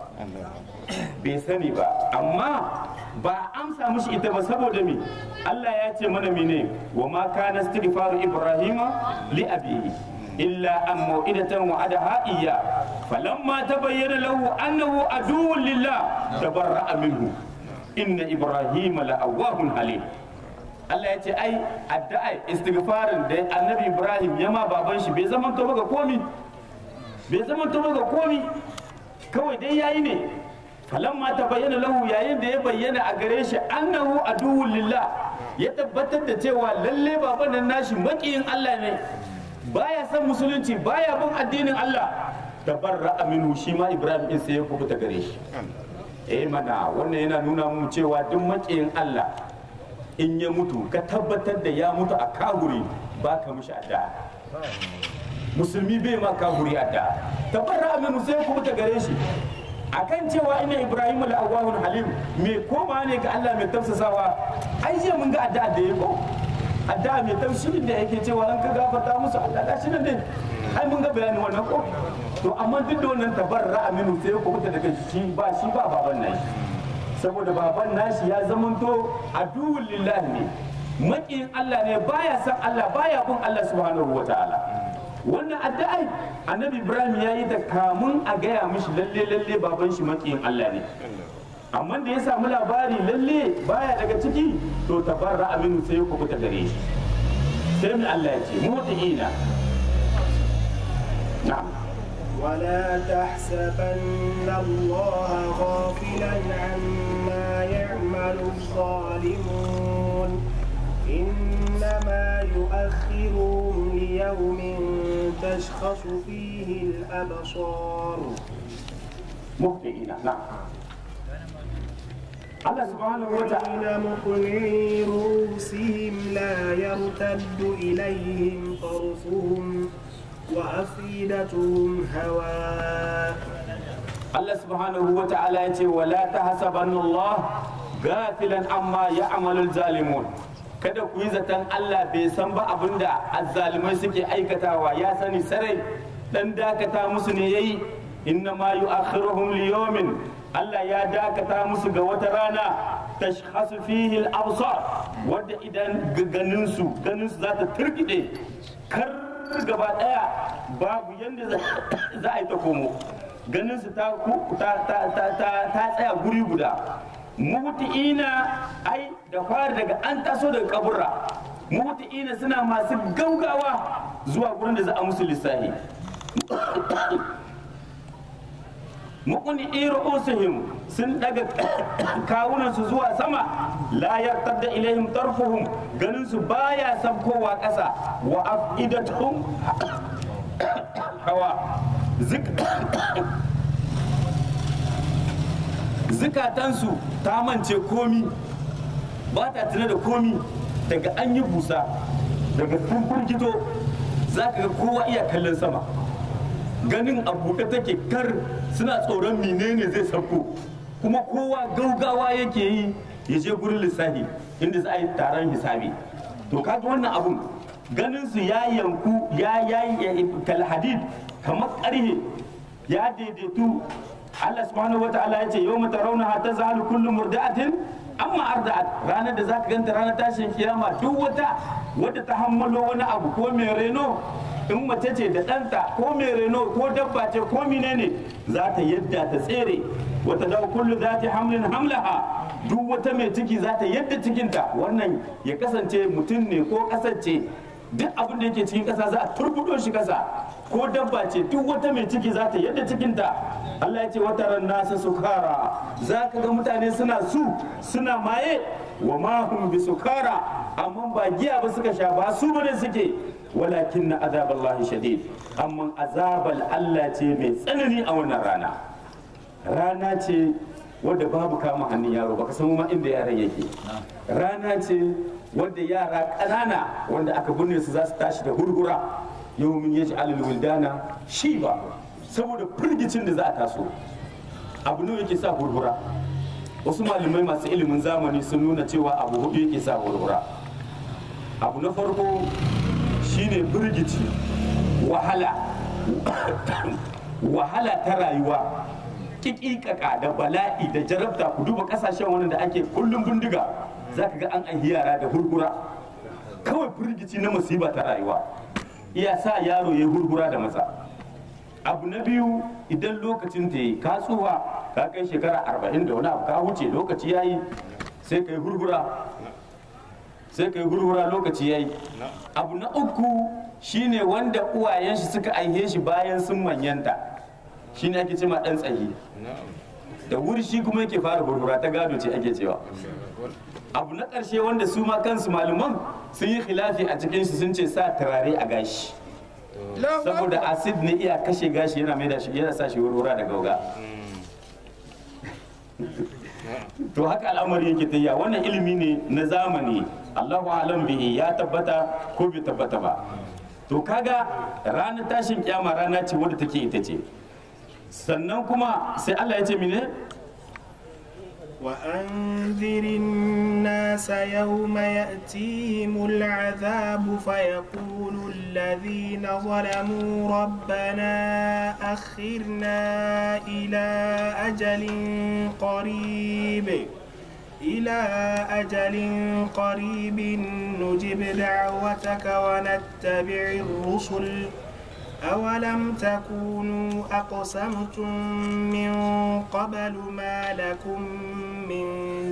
bai sani ba amma ba a amsa mishi ita ba saboda me Allah ya ce mana mene wa ma kana istighfaru ibrahima li abihi illa an mau'idatan wa'adaha iyya falamma tabayyana lahu annahu aduwwun lillah tabarra'a minhu inna ibrahima la'awwahun halim Allah ya ce ai addu'a istighfarin da annabi Ibrahim ya ma baban shi bai zama to ga komi bai zama to ga komi kawai dai yayi ne falamma ta bayyana lahu yayin da ya bayyana a gare shi annahu aduwwul lillah ya tabbatar da cewa lalle baban nan nashi makiyin Allah ne baya son musulunci baya bin addinin Allah tabarra minhu shi ma Ibrahim din sai ya kubuta gare shi eh mana wannan yana nuna mu cewa duk makiyin Allah in ya mutu ka tabbatar da ya mutu a kahuri ba ka mishi adda musulmi bai ma kahuri adda tabarra aminu sai kuma ta gare shi akan cewa ina ibrahim al-awwahun halim me koma ne ga Allah mai tafsasawa ai jiya mun ga adda da yako adda mai tafsirin da yake cewa an ka gafarta musu Allah gashi nan din ai mun ga bayani wannan ko to amma duk da wannan tabarra aminu sai kuma ta daga shi ba shi ba baban nan saboda baban nashi ya zamanto aduwwul lillahi ne maƙiyin Allah ne baya san Allah baya bin Allah subhanahu wa ta'ala wannan addu'ai annabi Ibrahim ya yi da kamun a gaya mishi lalle lalle baban shi maƙiyin Allah ne amma da ya samu labari lalle baya daga ciki to tabarra aminu sai ya kubuta gare shi sai mai Allah ya ce mu'tiina na'am ولا تحسبن الله غافلا عما يعمل الظالمون إنما يؤخرهم ليوم تشخص فيه الأبصار mu'tiina na'am Allah subhanahu wa ta'ala الذين مقنعي رؤوسهم لا يرتد إليهم طرفهم وأفئدتهم هواء Allah subhanahu wa ta'ala ya ce wala tahsabanna Allah gafilan amma ya'malul zalimun kada ku yi zaton Allah bai san ba abinda azzalimai suke aikatawa ya sani sarai dan dakata musu ne yayi inna ma yu'akhiruhum liyawmin Allah ya dakata musu ga wata rana tashkhasu fihi al-absar wadda idan ganin su ganin su za ta turkide kar gaba daya babu yanda za a yi ta komo ganin su ta ku- ta ta ta ta- ta tsaya guri guda muhti'ina ai da fari daga an taso daga kaburra muhti'ina suna masu gaugawa zuwa gurin da za a musu lissahi muqni ru'usihim sun daga kawunan su zuwa sama la yartadda ilaihim tarfuhum ganin su baya sabkowa ƙasa wa afidatuhum hawa zik zukatansu ta mance komi ba ta tuna da komi daga an yi busa daga sun firgito za ka ga kowa iya kallon sama ganin a buɗe take kar suna tsoron menene zai sauko kuma kowa gaugawa yake yi ya je gurin lissafi inda za a yi taron hisabi to kaga wannan abun ganin su ya yanku ya yayi kalhadid kamar ƙarhe ya daidaitu Allah subhanahu wataala ya ce yau mata rauna ta zahalu kullu murda'atin amma arda'at ranar da zaka ganta ranar tashin kiyama duk wata wadda ta hammalo wani abu ko mai reno in mace ce da ɗanta ko mai reno ko dabba ce ko menene za ta yadda ta tsere wata da kullu za ta hamlin hamlaha duk wata mai ciki za ta yadda cikinta wannan ya kasance mutum ne ko kasance duk abin da yake cikin ƙasa za a turbudo shi ƙasa ko dabba ce duk wata mai ciki za ta yadda cikinta Allah ya ce wata ran nasa sukara za ka ga mutane suna su suna maye wa mahum bi sukara amma ba giya ba suka sha ba su bane suke walakin na azaballahi shadid amma azabal Allah ce mai tsanani a wannan rana rana ce wadda babu kama hannun yaro baka san ma inda yaron yake rana ce wadda yara ƙanana wanda aka binne su za su tashi da hurhura yau mun yi alal wildana shi ba saboda firgicin da za a taso abu ne yake sa hurhura wasu malamai masu ilimin zamani sun nuna cewa abu hudu yake sa hurhura abu na farko shine firgici wahala wahala ta rayuwa kikikaka da bala'i da jarabta ku duba kasashen wani da ake kullum bindiga za ka ga an aihi yara da hurhura kawai firgici na musiba ta rayuwa iya sa yaro ya hurhura da matsa abu na biyu idan lokacin ta yi ka tsuwa ka kai shekara arba'in da wani abu ka wuce lokaci ya yi sai ka yi hurhura sai ka yi hurhura lokaci ya yi abu na uku shine wanda uwayen shi suka aihe shi bayan sun manyanta shine ake cema dan tsahi da wuri shi kuma yake fara hurhura ta gado ce ake cewa abu na ƙarshe wanda su ma kansu malaman sun yi khilafi a cikin shi sun ce sa turare a gashi saboda acid ne iya kashe gashi yana mai da shi yana sa shi hurhura da gauga to haka al'amari yake tayya wannan ilimi ne na zamani Allahu alam bihi ya tabbata ko bai tabbata ba to kaga ranar tashin kyama rana ce wadda take ita ce sannan kuma sai Allah ya ce mine وأنذر الناس يوم يأتيهم العذاب فيقول الذين ظلموا ربنا أخرنا إلى أجل قريب إلى أجل قريب نجب دعوتك ونتبع الرسل أولم تكونوا أقسمتم من قبل ما لكم من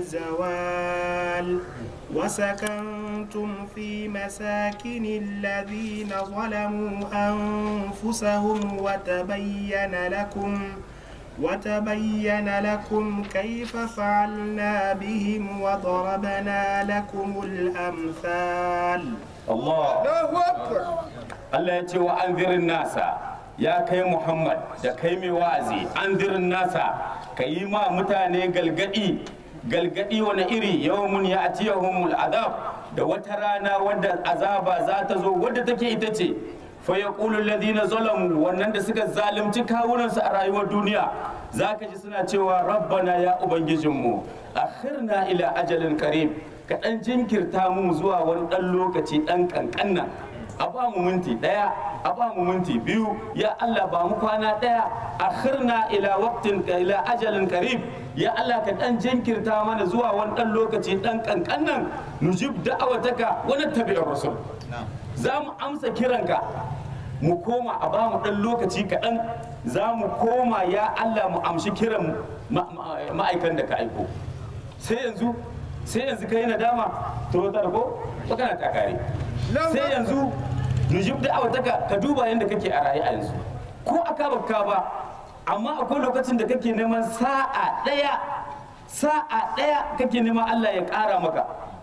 زوال وسكنتم في مساكن الذين ظلموا أنفسهم وتبين لكم وتبين لكم كيف فعلنا بهم وضربنا لكم الأمثال Allah Allah ya ce wa anzirin nasa ya kai Muhammad da kai mai wa'azi anzirin nasa ka yi ma mutane galgadi galgadi wani iri yawmun ya atiyahumul azab da wata rana wadda azaba za ta zo wadda take ita ce fa yaqulu alladhina zalamu wannan da suka zalunci kawunansu a rayuwar duniya zaka ji suna cewa rabbana ya ubangijinmu akhirna ila ajalin qarib ka dan jinkirta mu zuwa wani dan lokaci dan kankan nan a ba mu minti daya a ba mu minti biyu ya Allah ba mu kwana daya akhirna ila waqtin ila ajalin qarib ya Allah ka dan jinkirta mana zuwa wani dan lokaci dan kankan nan nujib da'awataka wa nattabi'ur rasul za mu amsa kiranka mu koma a ba mu dan lokaci kaɗan za mu koma ya Allah mu amshi kiran ma'aikan da ka aiko sai yanzu sai yanzu kai nadama to ta ko magana ta kare sai yanzu nujib da awataka ka duba yadda kake a raye a yanzu ko aka baka ba amma akwai lokacin da kake neman sa'a ɗaya sa'a ɗaya kake neman Allah ya ƙara maka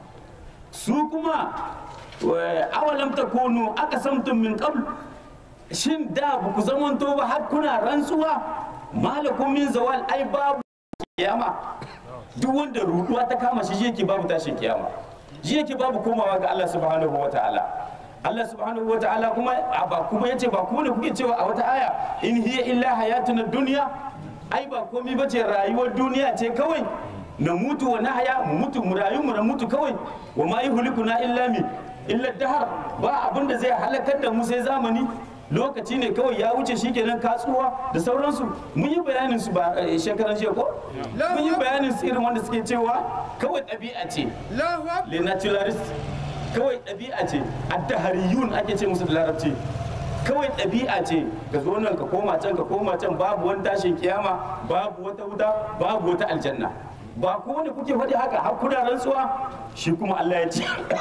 su kuma wa- awalam takunu aka samtum min qabl shin da ba ku zamanto ba har kuna rantsuwa malakum min zawal ai babu kiyama duk wanda ruduwa ta kama shi shi yake babu tashin kiyama shi yake babu komawa ga Allah subhanahu wa ta'ala Allah subhanahu wa ta'ala kuma a ba kuma yace ba ku ne kuke cewa a wata aya in hiya illa hayatuna dunya ai ba komai bace rayuwar duniya ce kawai na mutu wa nahaya mu mutu mu rayu mu na mutu kawai wa ma yuhlikuna illa mi illa dahar ba abin da zai halakar da mu sai zamani lokaci ne kawai ya wuce shikenan katsuwa da sauransu mun yi bayanin su ba eh, shekaran jiya ko mun yi bayanin su irin wanda suke cewa kawai ɗabi'a ce Allahu Akbar. le naturalist kawai ɗabi'a ce addahariyun ake ce musu da larabci kawai ɗabi'a ce ka zo nan ka koma can ka koma can babu wani tashin kiyama babu wata wuta babu wata aljanna ba ko wanda kuke faɗi haka har kuna rantsuwa shi kuma Allah ya ce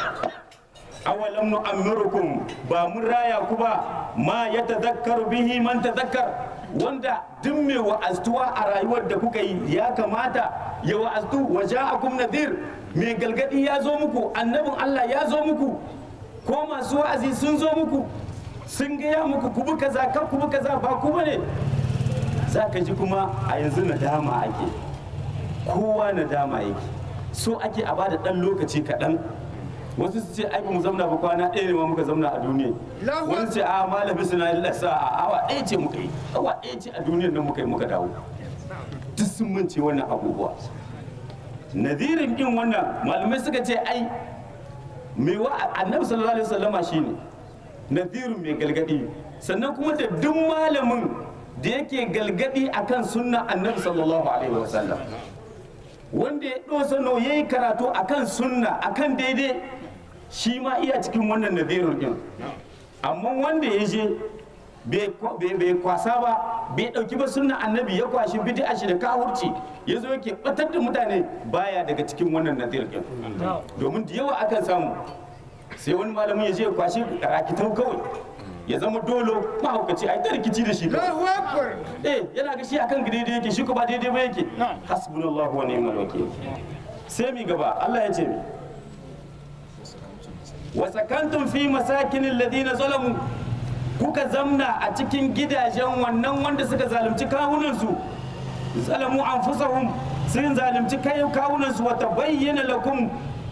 awalam nu'ammirukum ba mun raya ku ba ma ya tadhakkaru bihi man tadhakkar wanda duk mai wa'aztuwa a rayuwar da kuka yi ya kamata ya wa'aztu wa ja'akum nadhir mai galgadi ya zo muku annabin Allah ya zo muku ko masu wa'azi sun zo muku sun gaya muku ku bi kaza kan ku bi kaza ba ku bane za ka ji kuma a yanzu nadama ake kowa nadama yake so ake a bada dan lokaci kaɗan wasu su ce ai ba mu zamna ba kwana ɗaya ne ma muka zamna a duniya Allahu wani ce a malami suna yi lasa a awa ɗaya ce muka yi awa ɗaya ce a duniyar nan muka yi muka dawo duk sun mance wannan abubuwa nadirin din wannan malamai suka ce ai mai wa annabi sallallahu alaihi wasallama shine nadirin mai galgadi sannan kuma da duk malamin da yake galgadi akan sunna annabi sallallahu alaihi wasallam wanda ya ɗosa no ya yi karatu akan sunna akan daidai shi ma iya cikin wannan nadirin din amma wanda ya je bai kwa- bai- bai kwasa ba bai ɗauki ba sunna annabi ya kwashi bid'a shi da kawurci ya zo yake batar da mutane baya daga cikin wannan nadir din domin da yawa akan samu sai wani malamin ya je ya kwashi rakitau kawai ya zama dolo mahaukaci ai ta rikici da shi kawai Allahu Akbar. eh yana ga shi akan daidai yake shi ko ba daidai ba yake hasbunallahu wa ni'mal wakil sai mi gaba Allah ya ce mi wa sakantum fi masakin alladhina zalamu kuka zamna a cikin gidajen wannan wanda suka zalunci kawunansu zalamu anfusahum sun zalunci kai kawunansu wa tabayyana lakum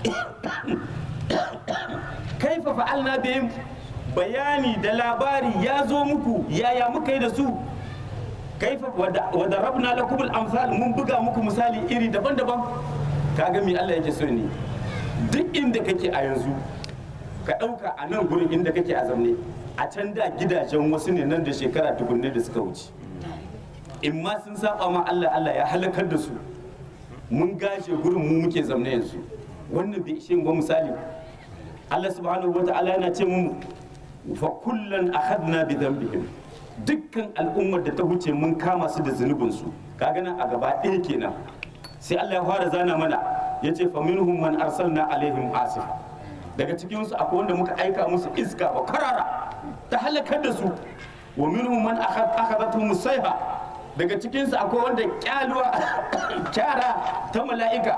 kaifa fa'alna bihim bayani da labari ya zo muku yaya muka yi da su kaifa wa darabna lakum al-amsal mun buga muku misali iri daban-daban kaga me Allah yake so ne duk inda kake a yanzu ka ɗauka a nan gurin inda kake a zamne a can da gidajen wasu ne nan da shekara dubunne da suka wuce in ma sun saba ma Allah Allah ya halakar da su mun gashe gurin mu muke zamne yanzu wannan bai ishe mu ba misali Allah subhanahu wata'ala yana ce mu fa kullan akhadna bi dhanbihim dukkan al'ummar da ta huce mun kama su da zunubin su kaga nan a gaba ɗaya kenan sai Allah ya fara zana mana yace fa minhum man arsalna alaihim asif daga cikin su akwai wanda muka aika musu iska ba karara ta halakar da su wa minhum man akhad akhadathum sayha daga cikin su akwai wanda kyaluwa kyara ta mala'ika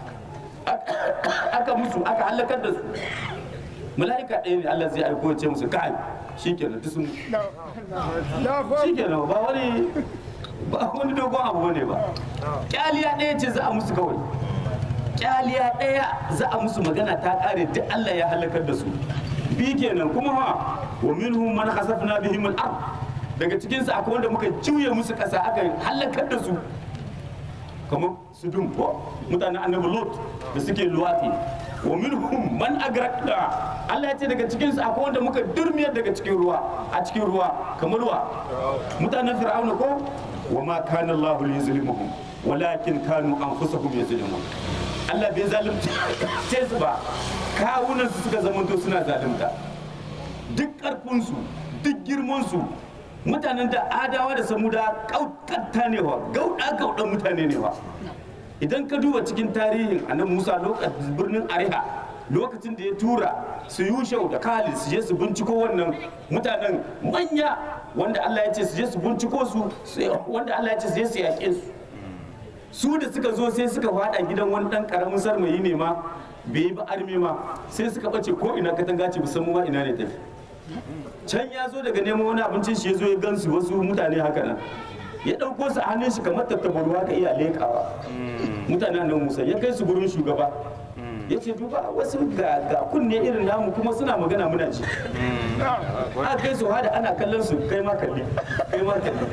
aka musu aka halakar da su mala'ika ɗaya ne Allah zai aiko ya ce musu kai shikenan duk sun Allahu Akbar. shikenan ba wani ba wani dogon abu bane ba kyaliya ɗaya ce za a musu kawai kyaliya ɗaya za a musu magana ta ƙare duk Allah ya halakar da su bi kenan kuma ha wa minhum man khasafna bihim al-ard daga cikin su akwai wanda muka juye musu ƙasa aka halakar da su kamar su dun ko mutanen annabi lot da suke luwati wa minhum man agraqna Allah ya ce daga cikin su akwai wanda muka durmiyar daga cikin ruwa a cikin ruwa kamar ruwa mutanen fir'auna ko wa ma kana Allah liyuzlimuhum walakin kanu anfusahum yuzlimun Allah bai zalunta ce su ba kawunan su suka zamanto suna zalunta duk karfin su duk girman su mutanen da adawa da samuda kaukatta ne wa gauda gaudan mutane ne wa idan ka duba cikin tarihin annabi Musa lokacin birnin Ariha lokacin da ya tura su yushau da Khalid su je su binciko wannan mutanen manya wanda Allah ya ce su je su binciko su sai- wanda Allah ya ce su je su yaƙe su su da suka zo sai suka fada gidan wani dan karamin sarmayi ne ma bai yi ba armi ma sai suka bace ko ina katanga ce musamman ma ina ne tafi can ya zo daga neman wani abincin shi ya zo ya gansu wasu mutane haka nan ya ɗauko su a hannun shi kamar tattabaru haka iya leƙawa mutanen nan musa ya kai su gurin shugaba ya ce duba wasu ga ga kunne irin namu kuma suna magana muna ji a kai su hada ana kallon su kai ma kalli kai ma kalli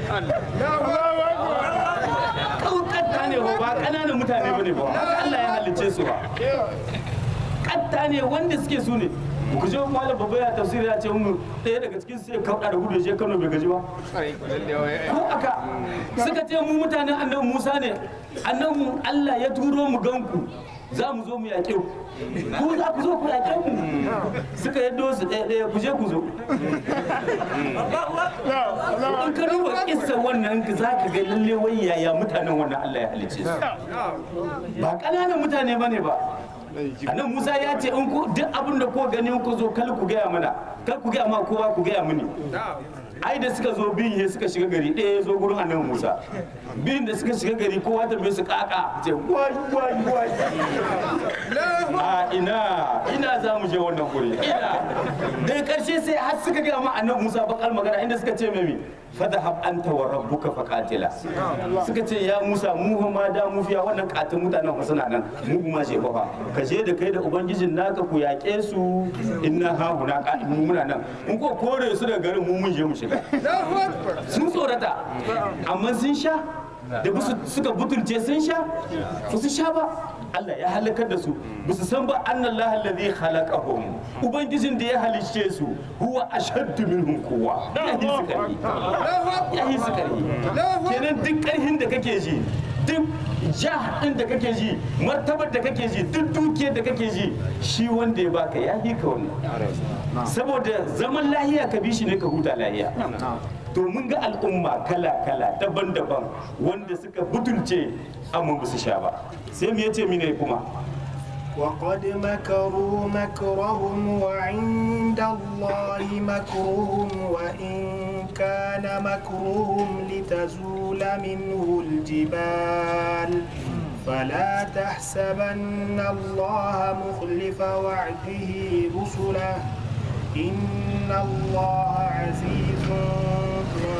katta ne ba ba ƙananan mutane ba ne ba haka Allah ya halicce su ba katta ne wanda suke su ne ku je malam babba ya tafsiri ya ce mu ɗaya daga cikin su ya kauɗa da gudu ya je Kano bai gaji ba ko aka suka ce mu mutanen annabi Musa ne annabi Allah ya turo mu ganku za mu zo mu yaƙe ku ku za ku zo ku yaƙe mu suka yaddo su ɗaya ɗaya ku je ku zo in ka duba kissa wannan za ka ga lalle wai yaya mutanen wannan Allah ya halicce su ba ƙananan mutane ba ne ba annan musa ya ce in ku duk abin da ko gani ku zo kal ku gaya mana kal ku gaya ma kowa ku gaya mini ai da suka zo biyun he suka shiga gari ɗaya ya zo gurin annabi musa biyun da suka shiga gari kowa ta bai su kaka ce wai wai wai a ina ina za mu je wannan guri ina daga karshe sai har suka gaya ma annabi musa bakal magana inda suka ce mami fadhhab anta wa rabbuka faqatila suka ce ya musa mu ma da mu fiya wannan katin mutanen fa suna nan mu ma je fa ka je da kai da ubangijin naka ku yaƙe su inna ha huna qa'imun muna nan in ko kore su daga garin mu mun je mu shiga sun tsorata amma sun sha da busu suka butulce sun sha ba su sha ba Allah ya halakar da su ba su san ba annallaha alladhi khalaqahum ubangijin da ya halicce su huwa ashaddu minhum quwwa ya yi su karhi ya yi su karhi kenan duk karhin da kake ji duk jah din da kake ji martabar da kake ji duk dukiyar da kake ji shi wanda ya baka ya yi ka wannan saboda zaman lahiya ka bi shi ne ka huta lahiya to mun ga al'umma kala-kala daban-daban wanda suka butulce amma ba su sha ba sai mu yace mine kuma وقد مكروا مكرهم وعند الله مكرهم وإن كان مكرهم لتزول منه الجبال فلا تحسبن الله مخلف وعده رسله إن الله عزيز ذو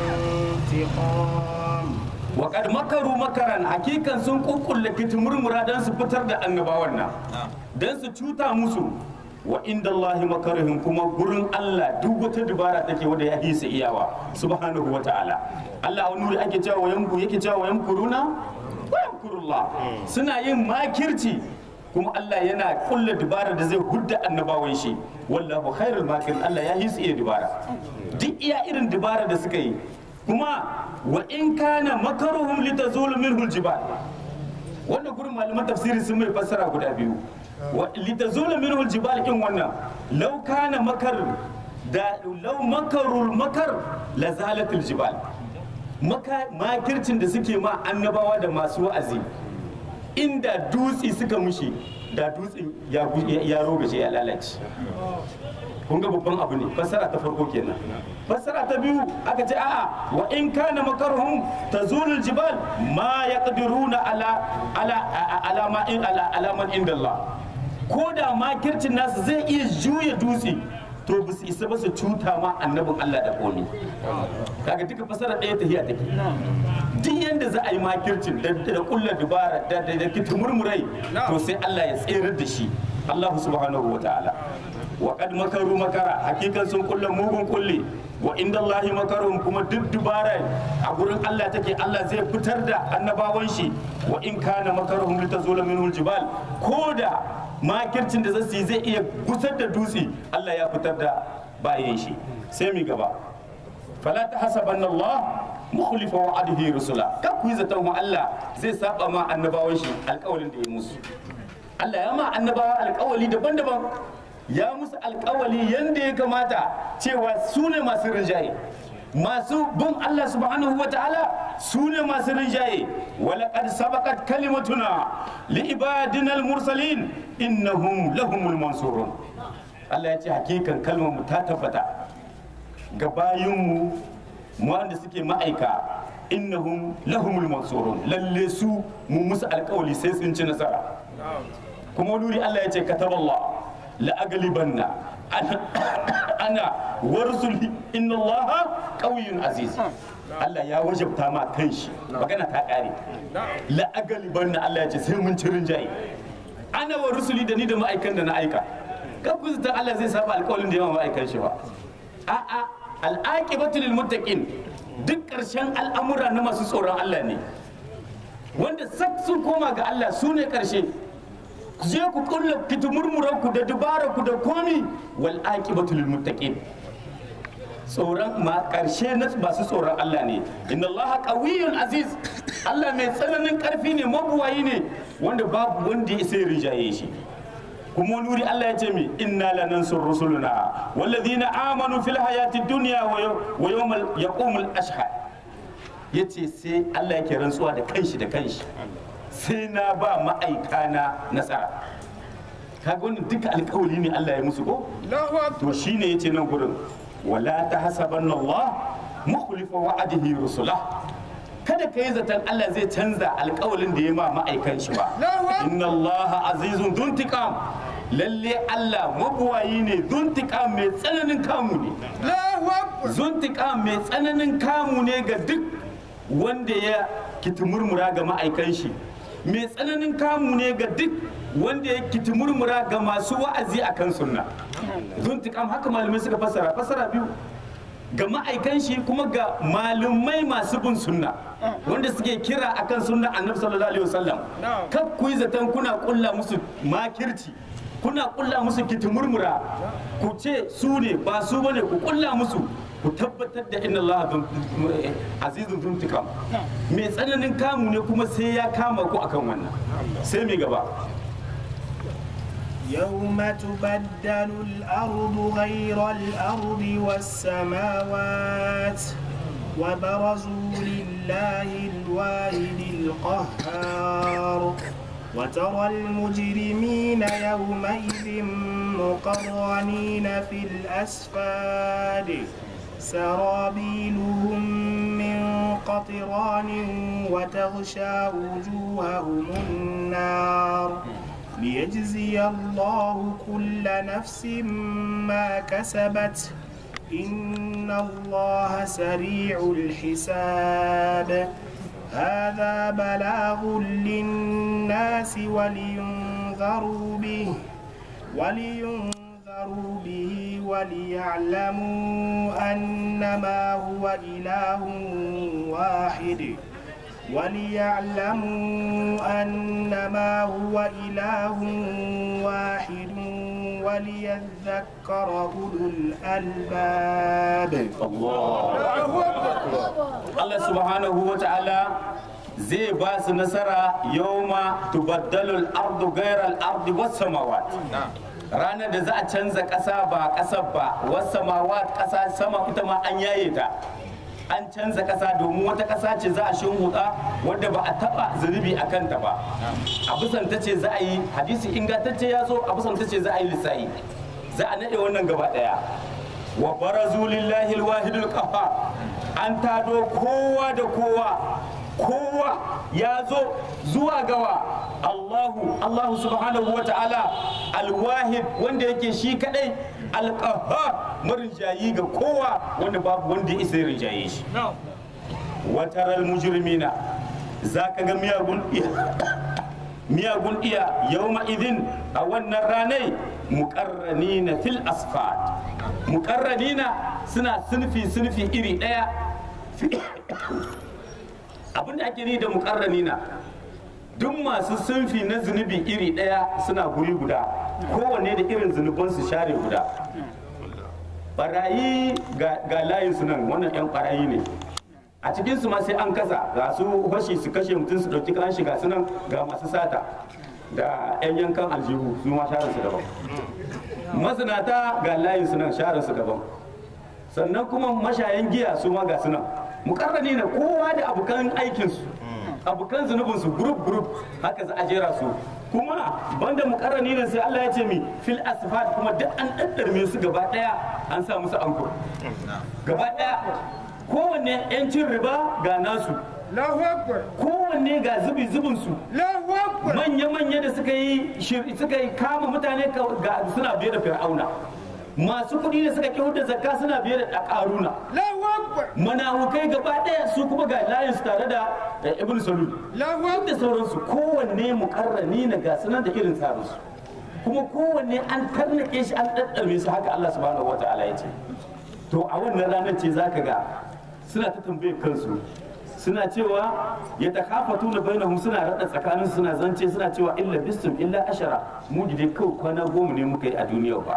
انتقام wa kad makaru makaran hakikan sun kukkulle kitimurmura don su fitar da annabawan nan don su cuta musu wa inda Allahi makarihim kuma gurin Allah duk wata dubara take wanda ya hisa iyawa subhanahu wa ta'ala Allah wani wuri ake cewa yanku yake cewa yamkuruna wa yamkurullah suna yin makirci kuma Allah yana kulla dubara da zai hudda annabawan shi wallahu khairul makir Allah ya hisa iya dubara duk iya irin dubara da suka yi kuma wa in kana makaruhum litazulu minhu aljibal wannan gurin malaman tafsiri sun mai fassara guda biyu wa litazulu minhu aljibal in wannan law kana makar da law makarul makar la zalat aljibal maka makircin da suke ma annabawa da masu wa'azi inda dutsi suka mushi da dutsen ya ya rogaje ya lalace kun ga babban abu ne fassara ta farko kenan fassara ta biyu aka ce a'a wa in kana makarhum tazulul jibal ma yaqdiruna ala ala ala ma in ala alaman indallah ko da makircin nasu zai iya juya dutse to ba su isa ba su cuta ma annabin Allah da komi kaga duka fasara ɗaya ta hiya take duk yanda za a yi makircin da da kullar dubara da da kitumurmurai to sai Allah ya tserar da shi Allah subhanahu wa ta'ala wa kad makaru makara hakikan sun kulle mugun kulle wa inda Allah makaruhum kuma duk dubara a gurin Allah take Allah zai fitar da annabawan shi wa in kana makaruhum litazula minhu aljibal ko da makircin da zasu yi zai iya gusar da dutse Allah ya fitar da bayan shi sai mi gaba fala tahsabanna Allah mukhlifa wa'adihi rusula kan ku yi zaton wa Allah zai saba ma annabawan shi alƙawarin da ya musu Allah ya ma annabawa alƙawali daban-daban ya musu alkawali yadda ya kamata cewa su ne masu rinjaye masu bin Allah subhanahu wa ta'ala su ne masu rinjaye walaƙad sabakat kalimatuna li ibadinal mursalin innahum lahumul mansurun Allah ya ce hakikan kalmar mu ta tabbata ga bayinmu wanda suke ma'aika innahum lahumul mansurun lalle su mu musu alkawali sai sun ci nasara kuma wani wuri Allah ya ce kataballah la aglibanna ana ana warsul inna Allah qawiyyun aziz Allah ya wajabta ma kanshi magana ta kare la aglibanna Allah ya ce sai mun ci rinjaye ana wa rusuli da ni da ma'aikan da na aika kan ku zata Allah zai saba alƙawarin da yawa ma'aikan shi ba a'a al'aqibatu lil muttaqin duk ƙarshen al'amura na masu tsoron Allah ne wanda sak sun koma ga Allah su ne ƙarshe ku je ku kulla fitumurmuran ku da dubara ku da komi wal aqibatu lil muttaqin tsoron ma ƙarshe na masu tsoron Allah ne inna Allah qawiyyun aziz Allah mai tsananin ƙarfi ne mabuwayi ne wanda babu wanda ya sai rijaye shi kuma wani wuri Allah ya ce mi inna lanansur rusuluna walladhina amanu fil hayati dunya wa yawmal yaqumul ashhad yace sai Allah yake rantsuwa da kanshi da kanshi sai na ba ma'aikana nasara kaga wannan duka alƙawari ne Allah ya musu ko to shine yace nan gurin wala tahsabanna Allah mukhlifa wa'adihi rusulah kada ka yi zaton Allah zai canza alkawalin da ya ma ma'aikan shi ba inna Allah azizun duntiqam lalle Allah mabuwayi ne duntiqam mai tsananin kamu ne zuntiqam mai tsananin kamu ne ga duk wanda ya kitimurmura ga ma'aikan shi mai tsananin kamu ne ga duk wanda ya kitimurmura ga masu wa'azi akan sunna zuntiqam haka malamai suka fassara fassara biyu ga ma'aikan shi kuma ga malumai masu bin sunna wanda suke kira akan sunna annabi sallallahu alaihi wasallam kar ku yi zaton kuna kulla musu makirci kuna kulla musu kitimurmura ku ce su ne ba su bane ku kulla musu ku tabbatar da inna Allah azizun zuntikam mai tsananin kamu ne kuma sai ya kama ku akan wannan sai mai gaba يوم تبدل الأرض غير الأرض والسماوات وبرزوا لله الواحد القهار وترى المجرمين يومئذ مقرنين في الأسفاد سرابيلهم من قطران وتغشى وجوههم النار ليجزي الله كل نفس ما كسبت إن الله سريع الحساب هذا بلاغ للناس ولينذروا به ولينذروا به وليعلموا أنما هو إله واحد وليعلموا أنما هو إله واحد وليذكر أولو الألباب Allah subhanahu wa ta'ala zai ba su nasara yawma tubaddalu al-ardu ghayra al-ardi was samawat ranar da za a canza ƙasa ba ƙasar ba was samawat ƙasa sama ita ma an yaye ta an canza ƙasa domin wata ƙasa ce za a shinhuda wadda ba a taɓa zunubi a kanta ba a bisan ta ce za a yi hadisi ingantacce ya zo a bisan ta ce za a yi lissayi za a naɗe wannan gaba ɗaya wa barazu lillahi alwahidul qahhar an tado kowa da kowa kowa ya zo zuwa gawa Allahu Allahu subhanahu wa ta'ala alwahid wanda yake shi kadai alqahhar marinjayi ga kowa wanda babu wanda ya isa ya rinjaye shi wataral mujrimina zaka ga miyagun iya miyagun iya yawma idin a wannan ranai muqarranina fil asfad muqarranina suna sunfi sunfi iri daya abinda ake ni da muqarranina duk masu sunfi na zunubi iri daya suna guri guda kowanne da irin zunubansu share guda barayi ga layin su nan wannan yan barayi ne a cikin su ma sai an kasa ga su fashi su kashe mutum su dauki kan shiga su nan ga masu sata da yan yankan aljihu su ma share su daban mazinata ga layin su nan share su daban sannan kuma mashayan giya su ma ga su nan mukarrani na kowa da abokan aikin su abokan zunubin su group group haka za a jera su kuma banda mukarrani ne sai Allah ya ce mi fil asfad kuma duk an daddarme su gaba daya an sa musu ankur gaba daya kowanne yancin riba ga nasu Allahu Akbar. kowanne ga zubi zubin su Allahu Akbar. manya-manya da suka yi shir- suka yi kama mutane ka- ga suna biye da fir'auna masu kuɗi da suka kyau da zakka suna biye da ƙaruna Allahu Akbar. manahukai gaba ɗaya su kuma ga layin su tare da eh, ibn salul Allahu duk da Akbar. sauransu kowanne mukarrani na ga sunan da irin tsarinsu kuma kowanne an tarnake shi an ɗaɗɗarme su haka Allah subhanahu wa ta'ala ya ce to a wannan ranar ce zaka ga suna ta tambayar kansu suna cewa ya takafatu na bainahum suna raɗa tsakanin suna zance suna cewa illa bistum illa ashara mu dai kawai kwana goma ne muka yi a duniya ba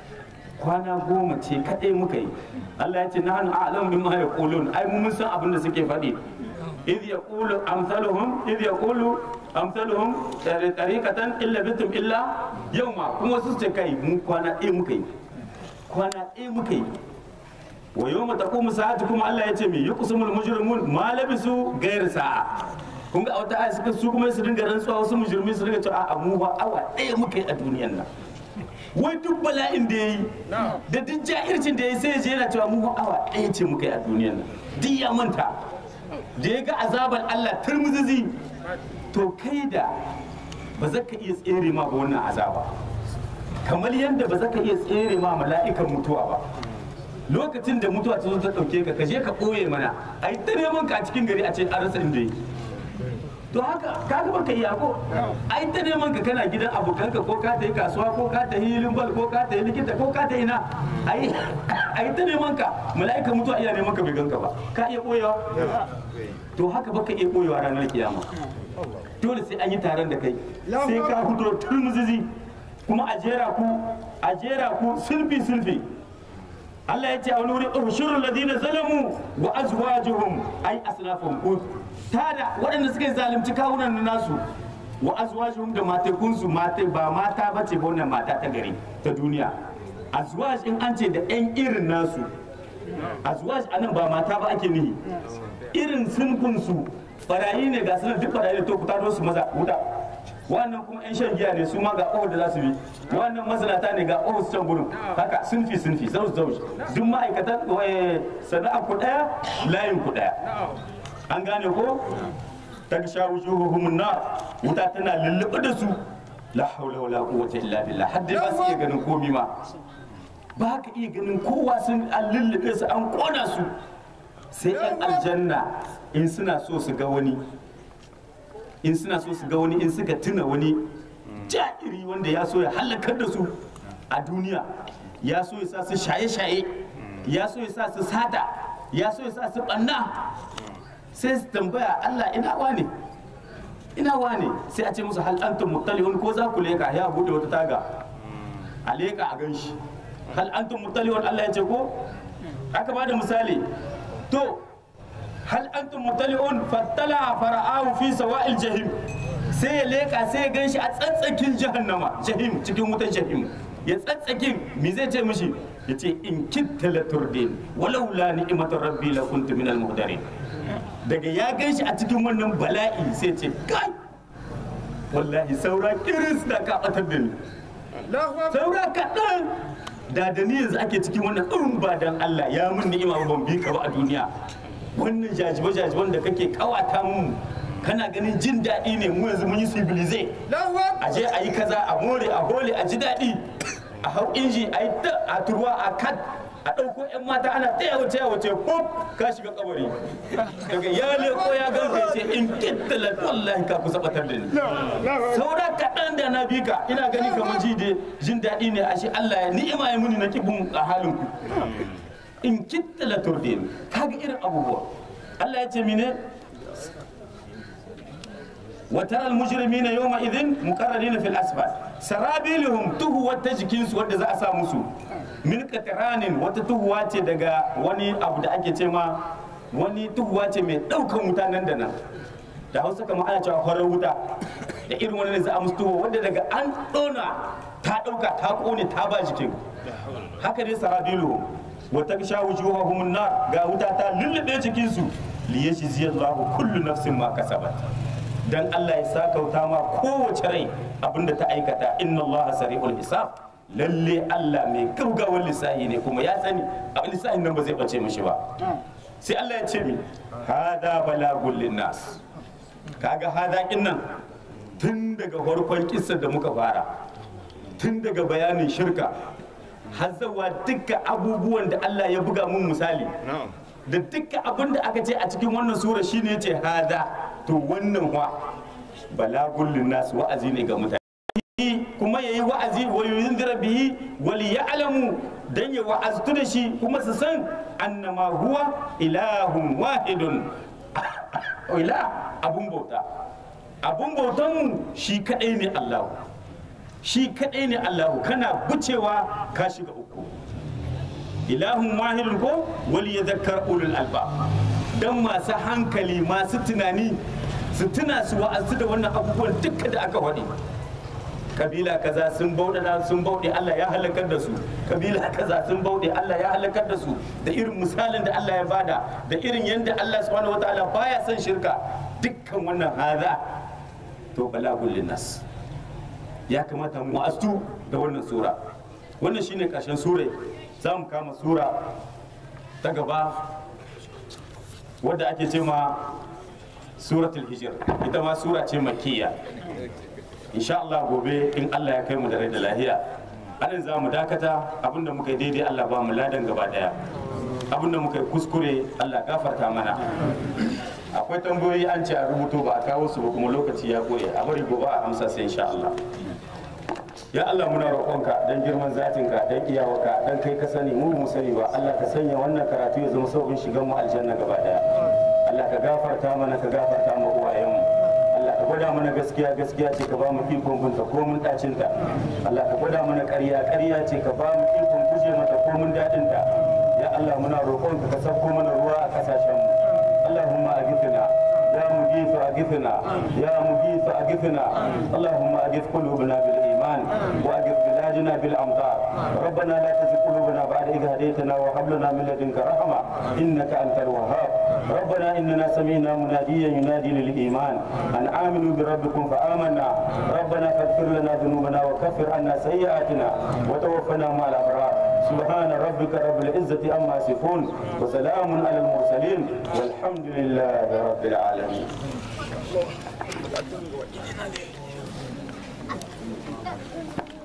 kwana goma ce kaɗai muka yi Allah ya ce na hannu a'lam bima yaqulun ai mu mun san abin da suke faɗi idh yaqulu amsaluhum idh yaqulu amsaluhum tariqatan illa bitum illa yawma kuma su ce kai mu kwana ɗaya muka yi kwana ɗaya muka yi wa yawma taqumu sa'atu kuma Allah ya ce me yuqsimul mujrimun ma labisu ghayr sa'a kun ga a wata aya suka su kuma su dinga rantsuwa wasu mujrimi su dinga cewa a mu ba awa ɗaya muka yi a duniyar nan wai duk bala'in da ya yi da duk ja'ircin da ya yi sai ya je yana cewa mu awa ɗaya ce muka yi a duniyar nan duk ya manta da ya ga azabar Allah turmuzizi to kai da ba za ka iya tsere ma ba wannan azaba kamar yadda ba za ka iya tsere ma mala'ikan mutuwa ba lokacin da mutuwa ta zo ta ɗauke ka ka je ka ɓoye mana a yi ta neman ka a cikin gari a ce an rasa inda yake to haka ka ga baka iya ko ai ta neman ka kana gidan abokanka ko ka ta yi kasuwa ko ka ta yi limbal ko ka ta yi likita ko ka ta yi na ai ai ta neman ka mala'ika mutuwa iya neman ka bai ganka ba ka iya koyewa to haka baka iya koyewa ranar kiyama dole sai an yi taron da kai sai ka fito turmuzizi kuma a jera ku a jera ku sulfi sulfi Allah ya ce a wani wuri ushurul ladina zalamu wa azwajuhum ai aslafahum ko tada waɗanda suka yi zalunci kawunan nasu wa azwajuhum da matekunsu mate ba mata bace ba wannan mata ta gari ta duniya azwaj in an ce da ɗan irin nasu azwaj anan ba mata ba ake nihi irin sunkunsu barayi ne ga sunan duk barayi da to ku tado su maza wuta wannan kuma yan shan giya ne su ma ga ƙofar da za su bi wannan mazinata ne ga ƙofar su can gurin haka sunfi sunfi zauj zauj duk ma'aikatan eh, sana'a ku ɗaya layin ku ɗaya an gane ko ta sha wujuhuhum nar wuta tana lullube da su la haula wala quwwata illa billah har dai ba su iya ganin komi ma ba ka iya ganin kowa sun an lullube su an kona su sai yan aljanna in suna so su ga wani in suna so su ga wani in suka tuna wani ja'iri wanda ya so ya halakar da su a duniya ya so ya sa su shaye-shaye ya so ya sa su sata ya so ya sa su ɓanna sai su tambaya Allah ina wane ina wane sai a ce musu hal antum muttalihun ko za ku leka ya bude wata taga a leka a ganshi hal antum muttalihun Allah ya ce ko aka ba da misali to hal antum muttalihun fattala fara'ahu fi sawa'il jahim sai ya leka sai ya ganshi a tsatsakin jahannama jahim cikin wutan jahim ya tsatsakin me zai ce mishi ya ce in kitta la turdin walau la ni'matu rabbi la kuntu minal muhdarin daga ya gan shi a cikin wannan bala'i sai ce kai wallahi saura kiris da ka batar da ni Allahu Akbar. saura kaɗan da da ni yanzu ake cikin wannan in ba dan Allah ya mun ni'ima ba ban bi ka ba a duniya wannan jajibe jajiben da kake kawata mu kana ganin jin daɗi ne mu yanzu mun yi civilize Allahu Akbar. a je a yi kaza a more a hole a ji daɗi a hau inji a yi ta a turwa a kat a ɗauko 'yan mata ana taya wuce ya wuce pop ka shiga kabari daga ya leko ya ganka ya ce in kittala wallahi ka kusa batar da ni saura kaɗan da na bi ka ina gani kamar ji da jin daɗi ne ashe Allah ya ni'ima ya muni na kibin a halin ku in kittala turdin kaga irin abubuwa Allah ya ce mine وترى المجرمين يومئذ مقرنين في الاسفل سرابيلهم تهوى تجكين su wadda za a sa musu min katranin wata tuhuwa ce daga wani abu da ake ce ma wani tuhuwa ce mai daukan wuta nan da nan da hausa kamar ana cewa farar wuta da irin wani da za a musu tuhuwa wadda daga an dona ta dauka ta kone ta ba jikin haka ne sarabiluhum wata sha wujuhahum nar ga wuta ta lullube jikin su liyajziyallahu kullu nafsin ma kasabat dan Allah ya sakauta ma kowace rai abinda ta aikata inna Allah sari'ul hisab lalle Allah mai gaugawar lissahi ne kuma ya sani a lissahin nan ba zai bace mishi ba sai Allah ya ce mi hada balagul linnas kaga hada kinnan tun daga farkon kissa da muka fara tun daga bayanin shirka har zawa dukkan abubuwan da Allah ya buga mun misali da dukkan abin da aka ce a cikin wannan sura shine ya ce hada to wannan wa balagul linnas wa'azi ne ga mutane kuma yayi wa'azi wa yunzira bihi wal ya'lamu dan ya wa'aztu da shi kuma su san annama huwa ilahun wahidun ila abun bauta abun bautan mu shi kadai ne Allah shi kadai ne Allah kana bucewa ka shiga uku ilahun wahidun ko wal yadhakkar ulul alba dan masu hankali masu tunani su tuna su wa'azu da wannan abubuwan duka da aka faɗi kabila kaza sun bauɗe sun bauɗe Allah ya halakar da su kabila kaza sun bauɗe Allah ya halakar da su da irin misalin da Allah ya bada da irin yadda Allah subhanahu wataala baya son shirka dukkan wannan haza to balagul linnas ya kamata mu astu da wannan sura wannan shine karshen sura za mu kama sura ta gaba wadda ake ce ma suratul hijr ita ma sura ce makiyya insha Allah gobe in Allah ya kai mu da rai da lahiya anan za mu dakata abinda muka yi daidai Allah ba mu ladan gaba daya abinda muka yi kuskure Allah gafarta mana akwai tambayoyi an ce a rubuto ba a kawo su ba kuma lokaci ya goye a bari gobe a amsa sai insha Allah ya Allah muna roƙonka dan girman zatinka dan iyawarka dan kai ka sani mu mu sani ba Allah ka sanya wannan karatu ya zama sauƙin shigan mu aljanna gaba daya Allah ka gafarta mana ka gafarta mu uwayenmu Allah ka gwada mana gaskiya gaskiya ce ka ba mu ikon binta ko mun dacin ta Allah ka gwada mana ƙarya ƙarya ce ka ba mu ikon guje mata ko mun dadin ta ya Allah muna roƙonka ka sauko mana ruwa a kasashen mu Allahumma agithna ya mugithu agithna ya mugithu agithna Allahumma agith qulubana bil iman wa agith biladina bil amtar ربنا لا تزغ قلوبنا بعد إذ هديتنا وهب لنا من لدنك رحمة إنك أنت الوهاب ربنا إننا سمعنا مناديا ينادي للإيمان أن آمنوا بربكم فآمنا ربنا فاغفر لنا ذنوبنا وكفر عنا سيئاتنا وتوفنا مع الأبرار سبحان ربك رب العزة عما يصفون وسلام على المرسلين والحمد لله رب العالمين Thank you.